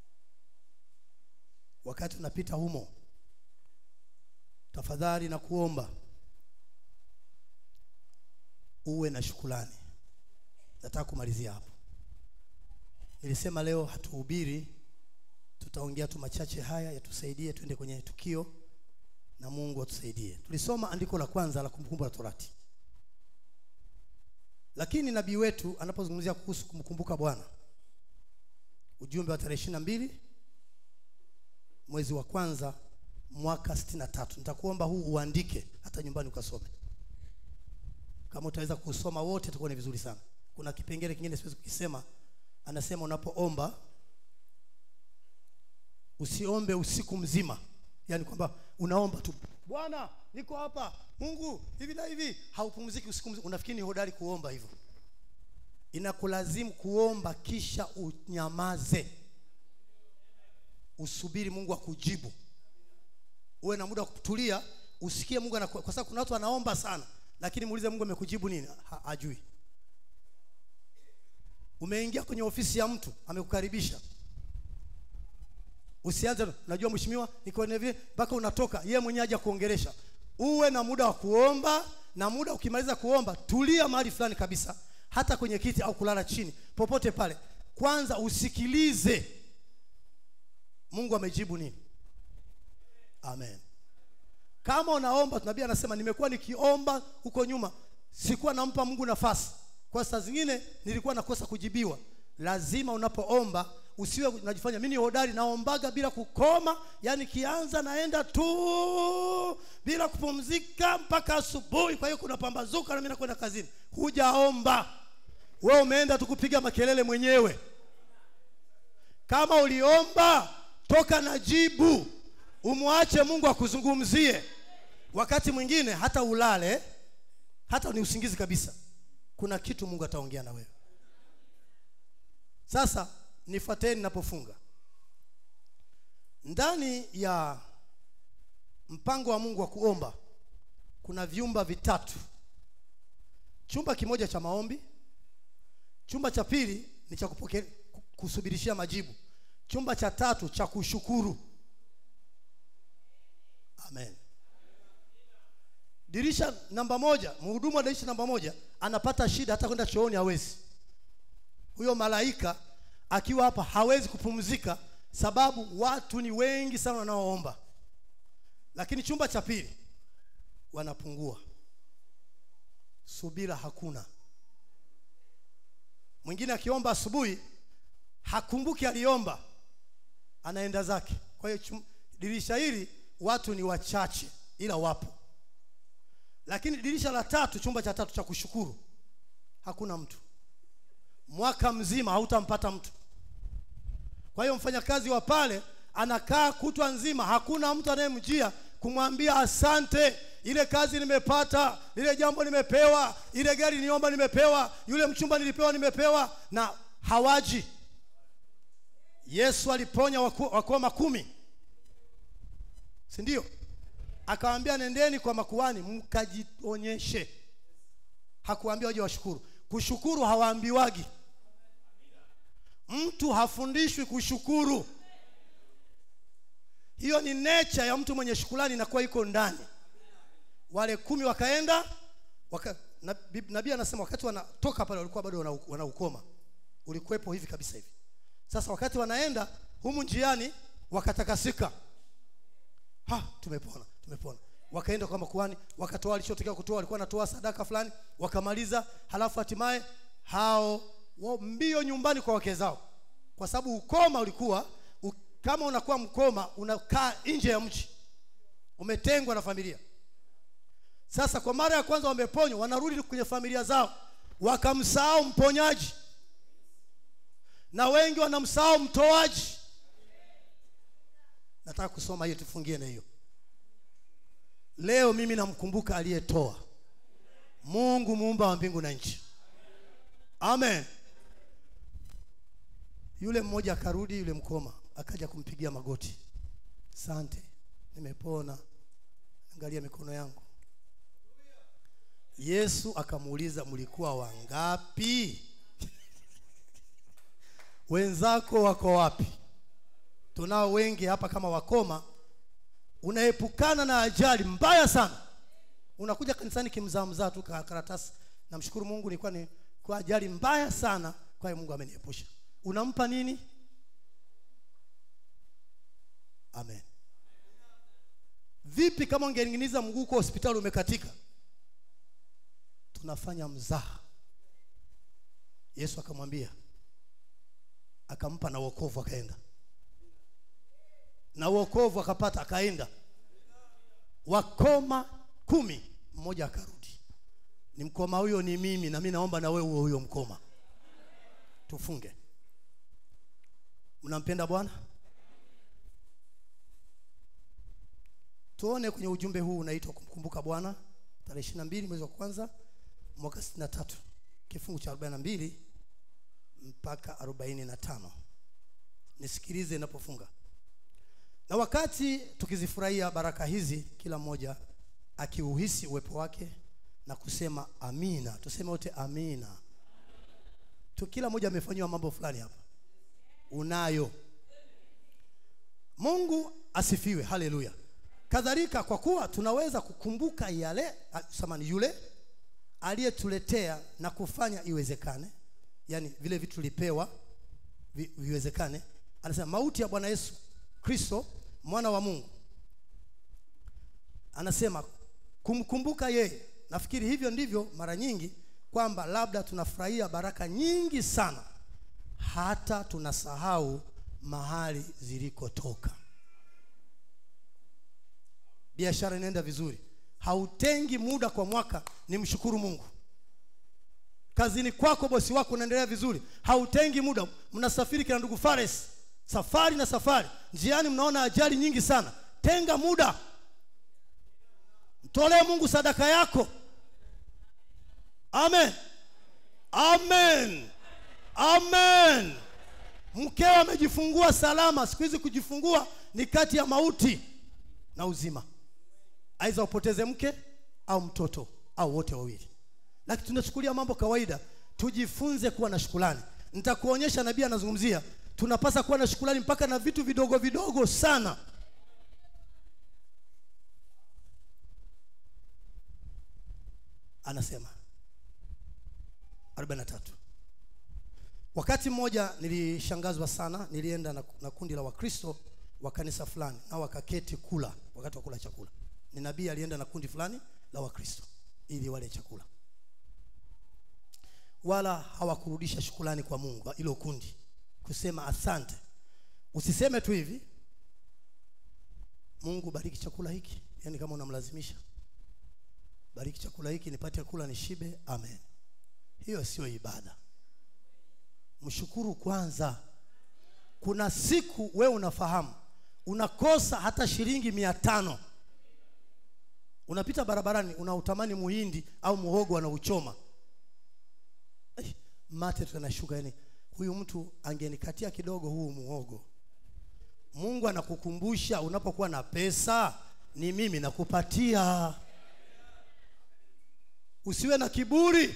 Speaker 1: wakati unapita humo tafadhali na kuomba uwe na shukulani nataka kumalizia hapo nilisema leo hatuhubiri tutaongea tu machache haya yatusaidie tuende kwenye tukio na mungu atusaidie tulisoma andiko la kwanza la kumbukumbu la torati lakini nabii wetu anapozungumzia kuhusu kumkumbuka bwana ujumbe wa tarehe ishiri na mbili mwezi wa kwanza mwaka sitini na tatu nitakuomba huu uandike hata nyumbani ukasome kama utaweza kusoma wote itakuwa ni vizuri sana kuna kipengele kingine siwezi kukisema anasema unapoomba usiombe usiku mzima yaani kwamba unaomba tu bwana niko hapa mungu hivi na hivi haupumziki usiku mzima unafikiri ni hodari kuomba hivyo inakulazimu kuomba kisha unyamaze usubiri mungu akujibu uwe na muda wa kutulia usikie mungu anaku, kwa sababu kuna watu wanaomba sana lakini muulize mungu amekujibu nini ha, hajui umeingia kwenye ofisi ya mtu amekukaribisha usianze najua mheshimiwa niko na vile mpaka unatoka yeye mwenyewe aje kuongelesha uwe na muda wa kuomba na muda ukimaliza kuomba tulia mahali fulani kabisa hata kwenye kiti au kulala chini popote pale kwanza usikilize mungu amejibu nini amen kama unaomba nabii anasema nimekuwa nikiomba huko nyuma sikuwa nampa mungu nafasi kwa saa zingine nilikuwa nakosa kujibiwa lazima unapoomba usiwe unajifanya mimi ni hodari naombaga bila kukoma yani kianza naenda tu bila kupumzika mpaka asubuhi kwa hiyo kuna pambazuka na mimi nakwenda kazini hujaomba wewe umeenda tu kupiga makelele mwenyewe kama uliomba toka na jibu umwache mungu akuzungumzie wakati mwingine hata ulale hata ni usingizi kabisa kuna kitu mungu ataongea na wewe sasa nifuateni napofunga ndani ya mpango wa mungu wa kuomba kuna vyumba vitatu chumba kimoja cha maombi chumba cha pili ni cha kupokea kusubirishia majibu chumba cha tatu cha kushukuru amen dirisha namba moja mhudumu wa dirisha namba moja anapata shida hata kwenda chooni hawezi huyo malaika akiwa hapa hawezi kupumzika sababu watu ni wengi sana wanaoomba lakini chumba cha pili wanapungua subira hakuna mwingine akiomba asubuhi hakumbuki aliomba anaenda zake kwa hiyo chum- dirisha hili watu ni wachache ila wapo lakini dirisha la tatu chumba cha tatu cha kushukuru hakuna mtu mwaka mzima hautampata mtu kwa hiyo mfanyakazi wa pale anakaa kutwa nzima hakuna mtu anayemjia kumwambia asante ile kazi nimepata lile jambo nimepewa ile gari niomba nimepewa yule mchumba nilipewa nimepewa na hawaji yesu aliponya waku- wakoma kumi si ndio akawaambia nendeni kwa makuani mkajionyeshe hakuambia waje washukuru kushukuru hawaambiwagi mtu hafundishwi kushukuru hiyo ni nature ya mtu mwenye shukulani inakuwa iko ndani wale kumi wakaenda waka, nabii nabii anasema wakati wanatoka pale walikuwa bado wana- wanaukoma ulikuwepo hivi kabisa hivi sasa wakati wanaenda humu njiani wakatakasika ha tumepona tumepona wakaenda kwa makuhani wakatoa alichotokea kutoa walikuwa wanatoa sadaka fulani wakamaliza halafu hatimaye hao wa- mbio nyumbani kwa wake zao kwa sababu ukoma ulikuwa u, kama unakuwa mkoma unakaa nje ya mji umetengwa na familia sasa kwa mara ya kwanza wameponywa wanarudi kwenye familia zao wakamsahau mponyaji na wengi wanamsahau mtoaji nataka kusoma hiyo tufungie na hiyo leo mimi namkumbuka aliyetoa mungu muumba wa mbingu na nchi amen yule mmoja akarudi yule mkoma akaja kumpigia magoti sante nimepona angalia mikono yangu yesu akamuuliza mlikuwa wangapi wenzako wako wapi tunao wengi hapa kama wakoma unaepukana na ajali mbaya sana unakuja kanisani kimzaamzaa tu ka- karatasi namshukuru mungu nilikuwa ni kwa ajali mbaya sana kwa hiyo mungu ameniepusha unampa nini amen vipi kama ungening'iniza mguu kwa hospitali umekatika tunafanya mzaha yesu akamwambia akampa na wokovu akaenda na wokovu akapata akaenda wakoma kumi mmoja akarudi ni mkoma huyo ni mimi na mi naomba na wewe uwe huyo mkoma tufunge mnampenda bwana tuone kwenye ujumbe huu unaitwa kumkumbuka bwana tarehe ishiri na mbili mwezi wa kwanza mwaka sitini na tatu kifungu cha arobaini na mbili mpaka arobaini na tano nisikilize inapofunga na wakati tukizifurahia baraka hizi kila mmoja akiuhisi uwepo wake na kusema amina tuseme wote amina tu kila mmoja amefanyiwa mambo fulani hapa unayo mungu asifiwe haleluya kadhalika kwa kuwa tunaweza kukumbuka yale ah, samani yule aliyetuletea na kufanya iwezekane yani vile vitu tulipewa vi, viwezekane anasema mauti ya bwana yesu kristo mwana wa mungu anasema kumkumbuka yeye nafikiri hivyo ndivyo mara nyingi kwamba labda tunafurahia baraka nyingi sana hata tunasahau mahali zilikotoka biashara inaenda vizuri hautengi muda kwa mwaka ni mshukuru mungu kazini kwako bosi wako unaendelea vizuri hautengi muda mnasafiri kina ndugu fares safari na safari njiani mnaona ajali nyingi sana tenga muda mtolee mungu sadaka yako amen amen amen mkeo amejifungua salama siku hizi kujifungua ni kati ya mauti na uzima aidha upoteze mke au mtoto au wote wawili lakini tunachukulia mambo kawaida tujifunze kuwa na shukulani nitakuonyesha nabii anazungumzia tunapasa kuwa na shukulani mpaka na vitu vidogo vidogo sana anasema 43 wakati mmoja nilishangazwa sana nilienda na, na kundi la wakristo wa kanisa fulani na wakaketi kula wakati wa kula chakula ni nabii alienda na kundi fulani la wakristo ili wale chakula wala hawakurudisha shukulani kwa mungu ilo kundi kusema asante usiseme tu hivi mungu bariki chakula hiki yaani kama unamlazimisha bariki chakula hiki nipate kula nishibe amen hiyo sio ibada mshukuru kwanza kuna siku wewe unafahamu unakosa hata shilingi mia tano unapita barabarani unautamani muhindi au muhogo anauchoma Eh, mate tunashuka yani huyu mtu angenikatia kidogo huu muhogo mungu anakukumbusha unapokuwa na pesa ni mimi nakupatia usiwe na kiburi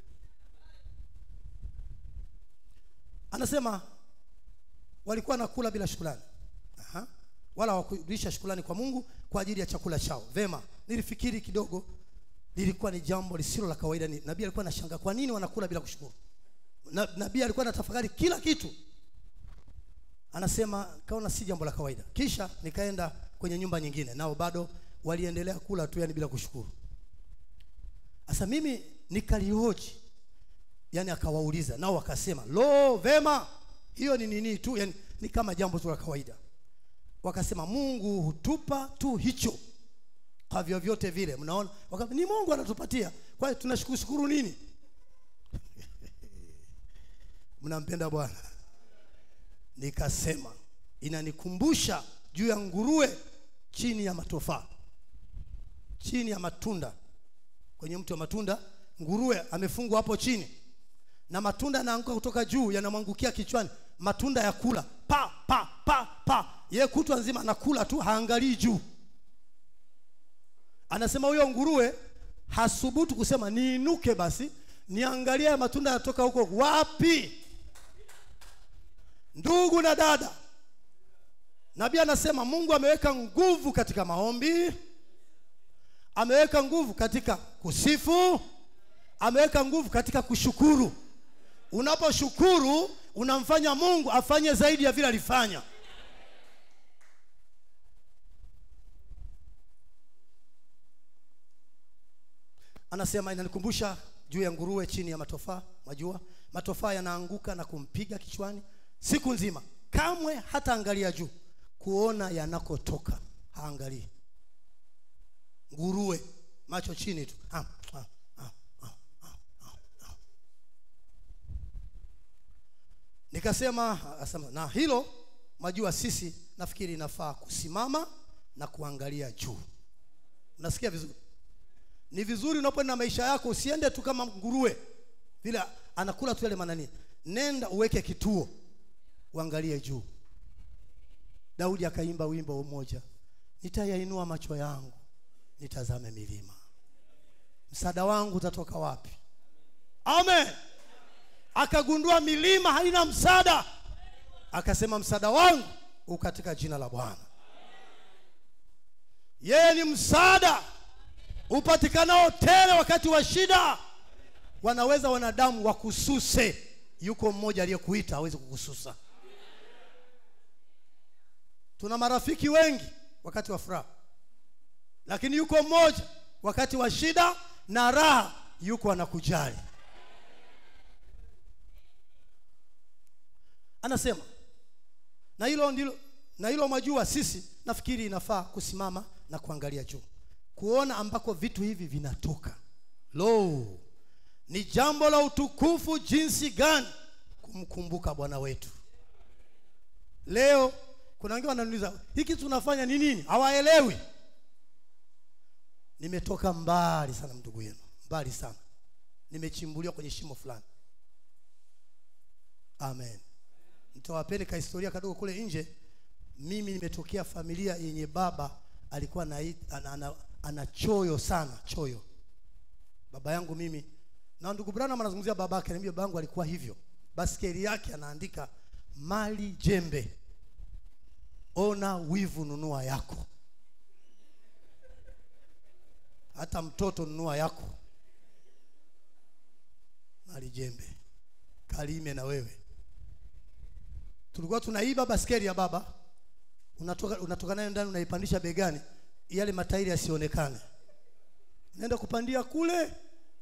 Speaker 1: anasema walikuwa nakula bila shukrani Aha. wala hawakurudisha shukrani kwa mungu kwa ajili ya chakula chao vema nilifikiri kidogo lilikuwa ni jambo lisilo la kawaida Ni- nabii alikuwa anashanga kwa nini wanakula bila kushukuru Na- nabii alikuwa anatafakari kila kitu anasema kaona si jambo la kawaida kisha nikaenda kwenye nyumba nyingine nao bado waliendelea kula tu yani bila kushukuru sasa mimi nikalihoji yani akawauliza nao wakasema lo vema hiyo ni nini tu yani ni kama jambo tu la kawaida wakasema mungu hutupa tu hicho kwa vyovyote vile mnaona Waka, ni mungu anatupatia kwa hiyo tunashukuru nini mnampenda bwana nikasema inanikumbusha juu ya nguruwe chini ya matofaa chini ya matunda kwenye mti wa matunda nguruwe amefungwa hapo chini na matunda yanaanguka kutoka juu yanamwangukia kichwani matunda ya kula pa pa pa pa ye kutwa nzima anakula tu haangalii juu anasema huyo nguruwe hasubutu kusema niinuke basi niangalie haya matunda yanatoka huko wapi ndugu na dada nabii anasema mungu ameweka nguvu katika maombi ameweka nguvu katika kusifu ameweka nguvu katika kushukuru unaposhukuru unamfanya mungu afanye zaidi ya vile alifanya anasema inanikumbusha juu ya nguruwe chini ya matofaa majua matofaa yanaanguka na kumpiga kichwani siku nzima kamwe hata angalia juu kuona yanakotoka haangalii nguruwe macho chini tu ah, ah, ah, ah, ah, ah, ah. nikasema asema, na hilo majua sisi nafikiri inafaa kusimama na kuangalia juu unasikia vizuri ni vizuri unapoenda maisha yako usiende tu kama nguruwe vile anakula tu yale manani nenda uweke kituo uangalie juu daudi akaimba wimbo mmoja nitayainua macho yangu nitazame milima msaada wangu utatoka wapi amen akagundua milima haina msaada akasema msaada wangu u katika jina la bwana yeye ni msaada upatikanao tele wakati wa shida wanaweza wanadamu wakususe yuko mmoja aliyekuita hawezi kukususa tuna marafiki wengi wakati wa furaha lakini yuko mmoja wakati wa shida na raha yuko anakujali anasema na hilo ndilo na hilo mwajua sisi nafikiri inafaa kusimama na kuangalia juu kuona ambako vitu hivi vinatoka lo ni jambo la utukufu jinsi gani kumkumbuka bwana wetu leo kuna wengine wananiuliza hiki tunafanya ni nini hawaelewi nimetoka mbali sana ndugu yenu mbali sana nimechimbuliwa kwenye shimo fulani amen nitawapeni ka historia kadogo kule nje mimi nimetokea familia yenye baba alikuwa na, ana, ana, ana choyo sana choyo baba yangu mimi na ndugu Branham anazungumzia babake ananiambia babangu alikuwa hivyo baskeli yake anaandika mali jembe ona wivu nunua yako hata mtoto nunua yako mali jembe kalime na wewe tulikuwa tunaiba baskeli ya baba unatoka unatoka nayo ndani unaipandisha begani yale matairi yasionekane naenda kupandia kule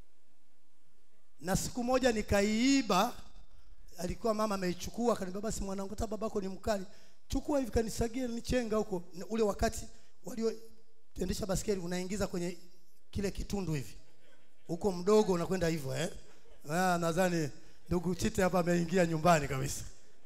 Speaker 1: na siku moja nikaiiba alikuwa mama ameichukua akaniambia basi mwanangu hata babako ni mkali chukua hivi kanisagie nichenga huko Na ule wakati walioendesha baskeli unaingiza kwenye kile kitundu hivi huko mdogo unakwenda hivyo eh ah nadhani ndugu chite hapa ameingia nyumbani kabisa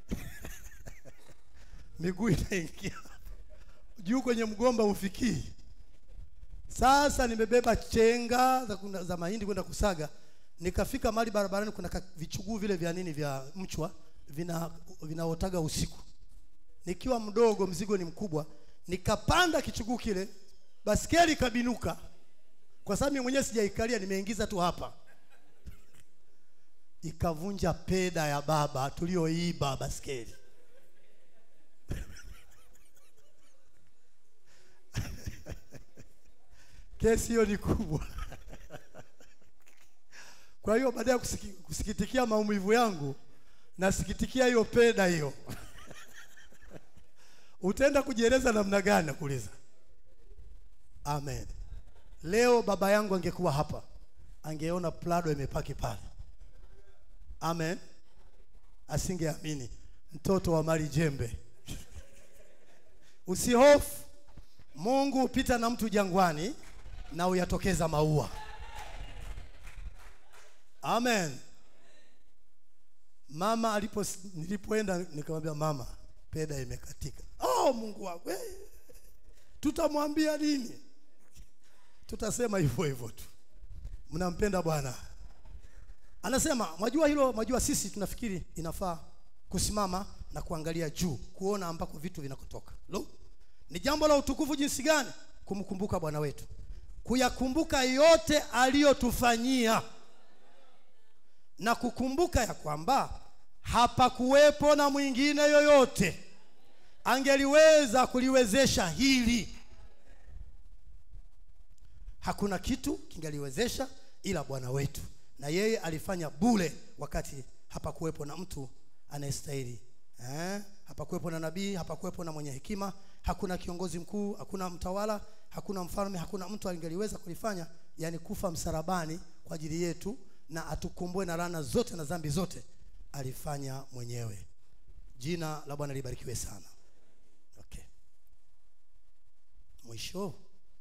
Speaker 1: miguu inaingia juu kwenye mgomba ufikii sasa nimebeba chenga za, kuna- za mahindi kwenda kusaga nikafika mahali barabarani kuna ka- vichuguu vile vya nini vya mchwa vina vinaotaga usiku nikiwa mdogo mzigo ni mkubwa nikapanda kichuguu kile baskeli ikabinuka kwa sababu mimi mwenyewe sijaikalia nimeingiza tu hapa ikavunja peda ya baba tulioiba baskeli kesi hiyo ni kubwa kwa hiyo baada ya kusiki, kusikitikia maumivu yangu nasikitikia hiyo peda hiyo utaenda kujieleza namna gani nakuuliza amen leo baba yangu angekuwa hapa angeona plado imepaki pale amen asingeamini mtoto wa mali jembe usihofu mungu hupita na mtu jangwani na uyatokeza maua amen mama alipo nilipoenda nikamwambia mama peda imekatika oh mungu wangu eh, tutamwambia nini tutasema hivyo hivyo tu mnampenda bwana anasema mwajua hilo mwajua sisi tunafikiri inafaa kusimama na kuangalia juu kuona ambako vitu vinakotoka lo ni jambo la utukufu jinsi gani kumkumbuka bwana wetu kuyakumbuka yote aliyotufanyia na kukumbuka ya kwamba hapakuwepo na mwingine yoyote angeliweza kuliwezesha hili hakuna kitu kingaliwezesha ila bwana wetu na yeye alifanya bule wakati hapakuwepo na mtu anayestahili eh? hapakuwepo na nabii hapakuwepo na mwenye hekima hakuna kiongozi mkuu hakuna mtawala hakuna mfalme hakuna mtu angeliweza kulifanya yani kufa msalabani kwa ajili yetu na atukomboe na laana zote na dhambi zote alifanya mwenyewe jina la bwana libarikiwe sana okay mwisho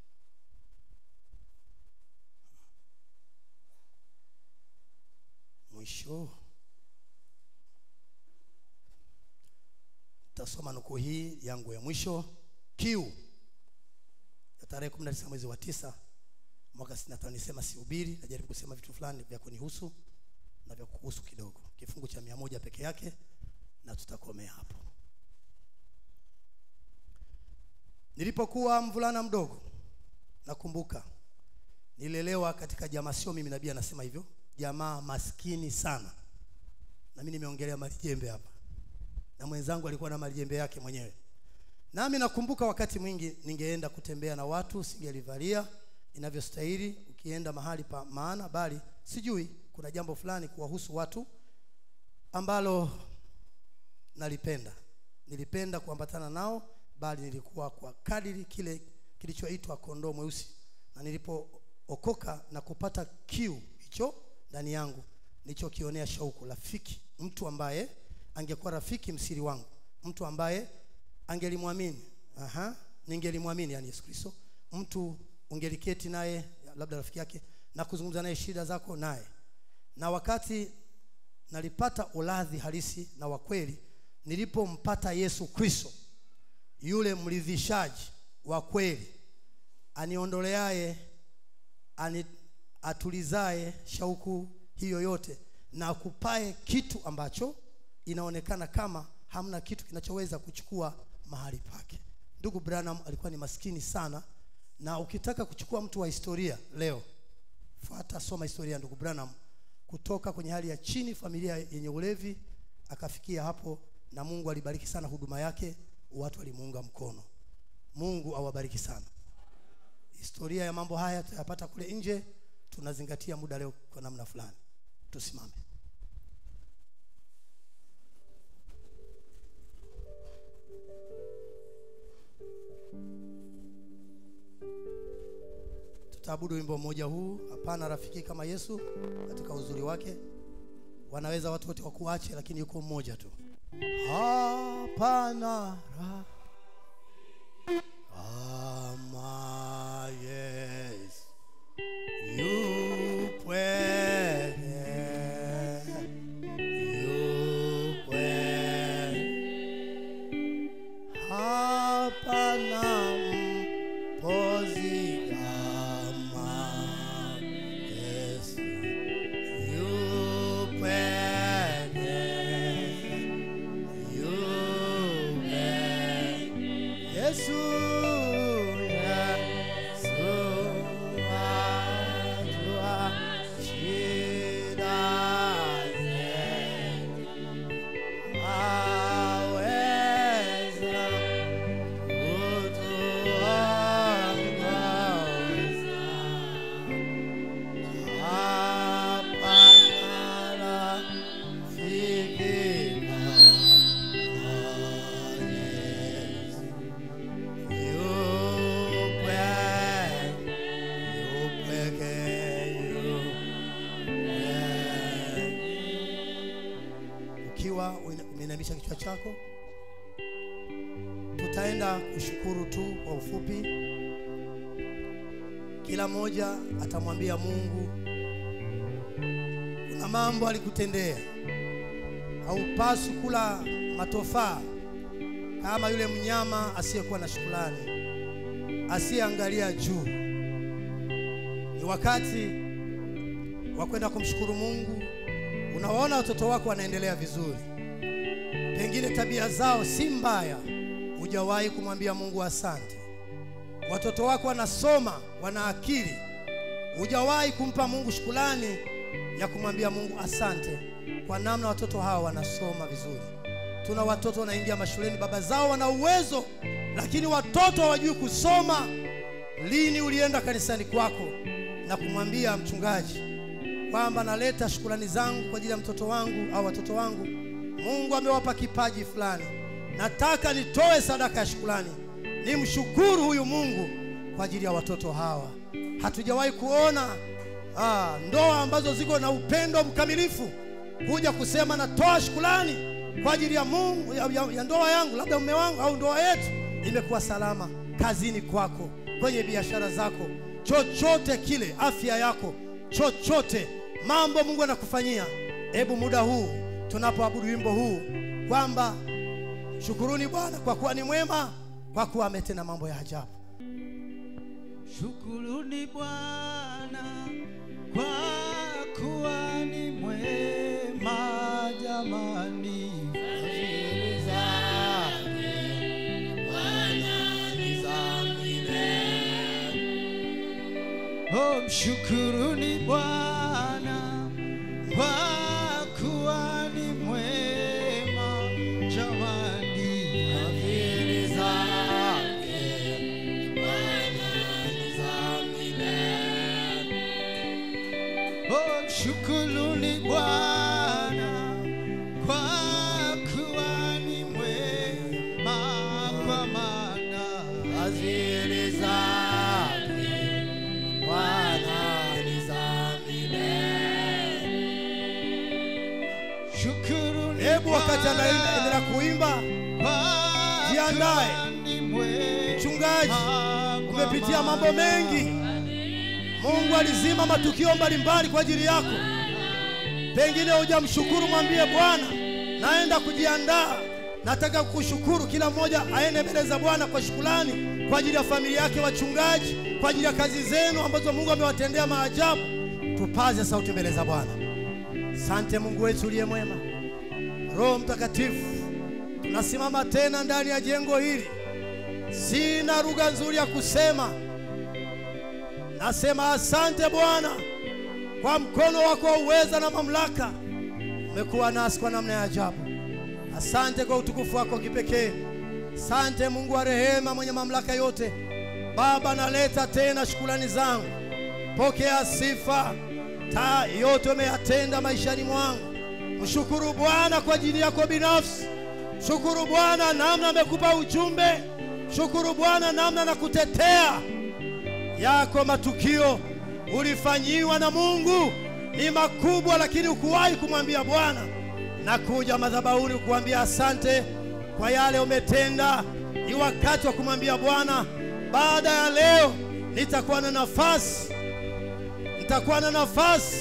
Speaker 1: mwisho tasoma nukuu hii yangu ya mwisho kiu ya tarehe 19 mwezi wa tisa mwaka 65 nisema sihubiri najaribu kusema vitu fulani vya kunihusu na vya kuhusu kidogo kifungu cha mia moja peke yake na tutakomea hapo nilipokuwa mvulana mdogo nakumbuka nilelewa katika jamaa sio mimi nabii anasema hivyo jamaa maskini sana na mimi nimeongelea malijembe hapa na mwenzangu alikuwa na malijembe yake mwenyewe nami nakumbuka wakati mwingi ningeenda kutembea na watu singelivalia inavyostahili ukienda mahali pa maana bali sijui kuna jambo fulani kuwahusu watu ambalo nalipenda nilipenda kuambatana nao bali nilikuwa kwa kadiri kile kilichoitwa kondoo mweusi na nilipookoka na kupata kiu hicho ndani yangu nilichokionea shauku rafiki mtu ambaye angekuwa rafiki msiri wangu mtu ambaye angelimwamini aha ningelimwamini yani yesu kristo mtu ungeliketi naye labda rafiki yake na kuzungumza naye shida zako naye na wakati nalipata uladhi halisi na wa kweli nilipompata yesu kristo yule mridhishaji wa kweli aniondoleaye ani, atulizaye shauku hiyo yote na akupae kitu ambacho inaonekana kama hamna kitu kinachoweza kuchukua mahali pake ndugu branham alikuwa ni maskini sana na ukitaka kuchukua mtu wa historia leo fuata soma historia ya ndugu branham kutoka kwenye hali ya chini familia yenye ulevi akafikia hapo na mungu alibariki sana huduma yake watu walimuunga mkono mungu awabariki sana historia ya mambo haya tutayapata kule nje tunazingatia muda leo kwa namna fulani tusimame tutaabudu wimbo mmoja huu hapana rafiki kama yesu katika uzuri wake wanaweza watu wote wakuache lakini yuko mmoja tu hapana ra- kama yesu yupweke yupweke hapana mpozi kama Yesu yupweke yupweke Yesu Yesu ajua shida zetu aweza ukiwa umeinamisha kichwa chako tutaenda kushukuru tu kwa ufupi kila mmoja atamwambia mungu kuna mambo alikutendea haupaswi kula matofaa kama yule mnyama asiyekuwa na shukrani asiyeangalia juu ni wakati wa kwenda kumshukuru mungu unawaona watoto wako wanaendelea vizuri pengine tabia zao si mbaya hujawahi kumwambia mungu asante watoto wako wanasoma wana akili hujawahi kumpa mungu shukulani ya kumwambia mungu asante kwa namna watoto hawa wanasoma vizuri tuna watoto wanaingia mashuleni baba zao wana uwezo lakini watoto hawajui kusoma lini ulienda kanisani kwako na kumwambia mchungaji kwamba naleta shukurani zangu kwa ajili ya mtoto wangu au watoto wangu mungu amewapa kipaji fulani nataka nitoe sadaka ya shukurani nimshukuru huyu mungu kwa ajili ya watoto hawa hatujawahi kuona ah, ndoa ambazo ziko na upendo mkamilifu kuja kusema natoa shukurani kwa ajili ya mungu ya, ya, ya ndoa yangu labda mume wangu au ndoa yetu imekuwa salama kazini kwako kwenye biashara zako chochote kile afya yako chochote mambo mungu anakufanyia hebu muda huu tunapoabudu wimbo huu kwamba shukuruni bwana kwa kuwa ni mwema kwa kuwa ametenda mambo ya ajabu
Speaker 2: Shukuruni Bwana kwa kuwa ni mwema jamani.
Speaker 1: Fadhili zake Bwana ni za milele.
Speaker 2: Oh, mshukuruni Bwana kwa kuwa ni mwema jamani.
Speaker 1: Fadhili zake Bwana ni za milele.
Speaker 2: Oh, mshukuruni
Speaker 1: wakati anaendelea kuimba jiandae. mchungaji umepitia mambo mengi mungu alizima matukio mbalimbali kwa ajili yako pengine hujamshukuru mwambie bwana naenda kujiandaa nataka kukushukuru kila mmoja aende mbele za bwana kwa shukulani kwa ajili ya familia yake wachungaji kwa ajili ya kazi zenu ambazo mungu amewatendea maajabu tupaze sauti mbele za bwana sante mungu wetu uliye mwema roho mtakatifu tunasimama tena ndani ya jengo hili sina lugha nzuri ya kusema nasema asante bwana kwa mkono wako wa uweza na mamlaka umekuwa nasi kwa namna ya ajabu asante kwa utukufu wako kipekee asante mungu wa rehema mwenye mamlaka yote baba naleta tena shukulani zangu pokea sifa ta yote umeyatenda maishani mwangu mshukuru bwana kwa ajili yako binafsi shukuru bwana namna amekupa ujumbe shukuru bwana namna na kutetea yako matukio ulifanyiwa na mungu ni makubwa lakini ukuwahi kumwambia bwana na kuja madhabahuni kuambia asante kwa yale umetenda ni wakati wa kumwambia bwana baada ya leo nitakuwa na nafasi nitakuwa na nafasi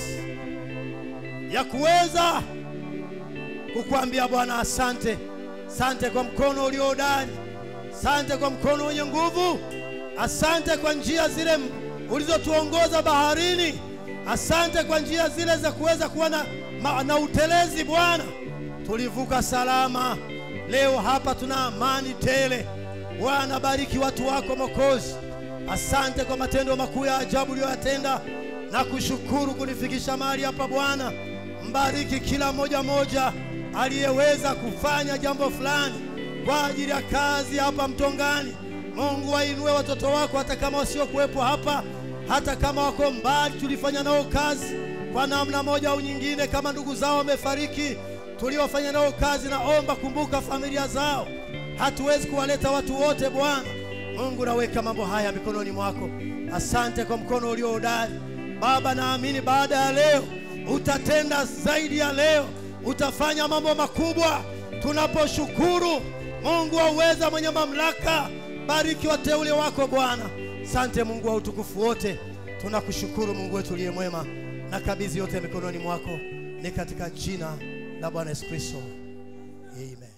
Speaker 1: ya kuweza kukuambia bwana asante asante kwa mkono uliohodari asante kwa mkono wenye nguvu asante kwa njia zile ulizotuongoza baharini asante kwa njia zile za kuweza kuwa na, ma- na utelezi bwana tulivuka salama leo hapa tuna amani tele bwana bariki watu wako mokozi asante kwa matendo makuu ya ajabu uliyoyatenda na kushukuru kunifikisha mahali hapa bwana mbariki kila moja moja aliyeweza kufanya jambo fulani kwa ajili ya kazi hapa mtongani mungu wainue watoto wako hata kama wasiokuwepo hapa hata kama wako mbali tulifanya nao kazi kwa namna moja au nyingine kama ndugu zao wamefariki tuliofanya nao kazi naomba kumbuka familia zao hatuwezi kuwaleta watu wote bwana mungu naweka mambo haya mikononi mwako asante kwa mkono ulio hodari baba naamini baada ya leo utatenda zaidi ya leo utafanya mambo makubwa tunaposhukuru mungu wa uweza mwenye mamlaka bariki wateule wako bwana sante mungu wa utukufu wote tunakushukuru mungu wetu uliye mwema na kabidhi yote mikononi mwako ni katika jina la bwana yesu kristo amen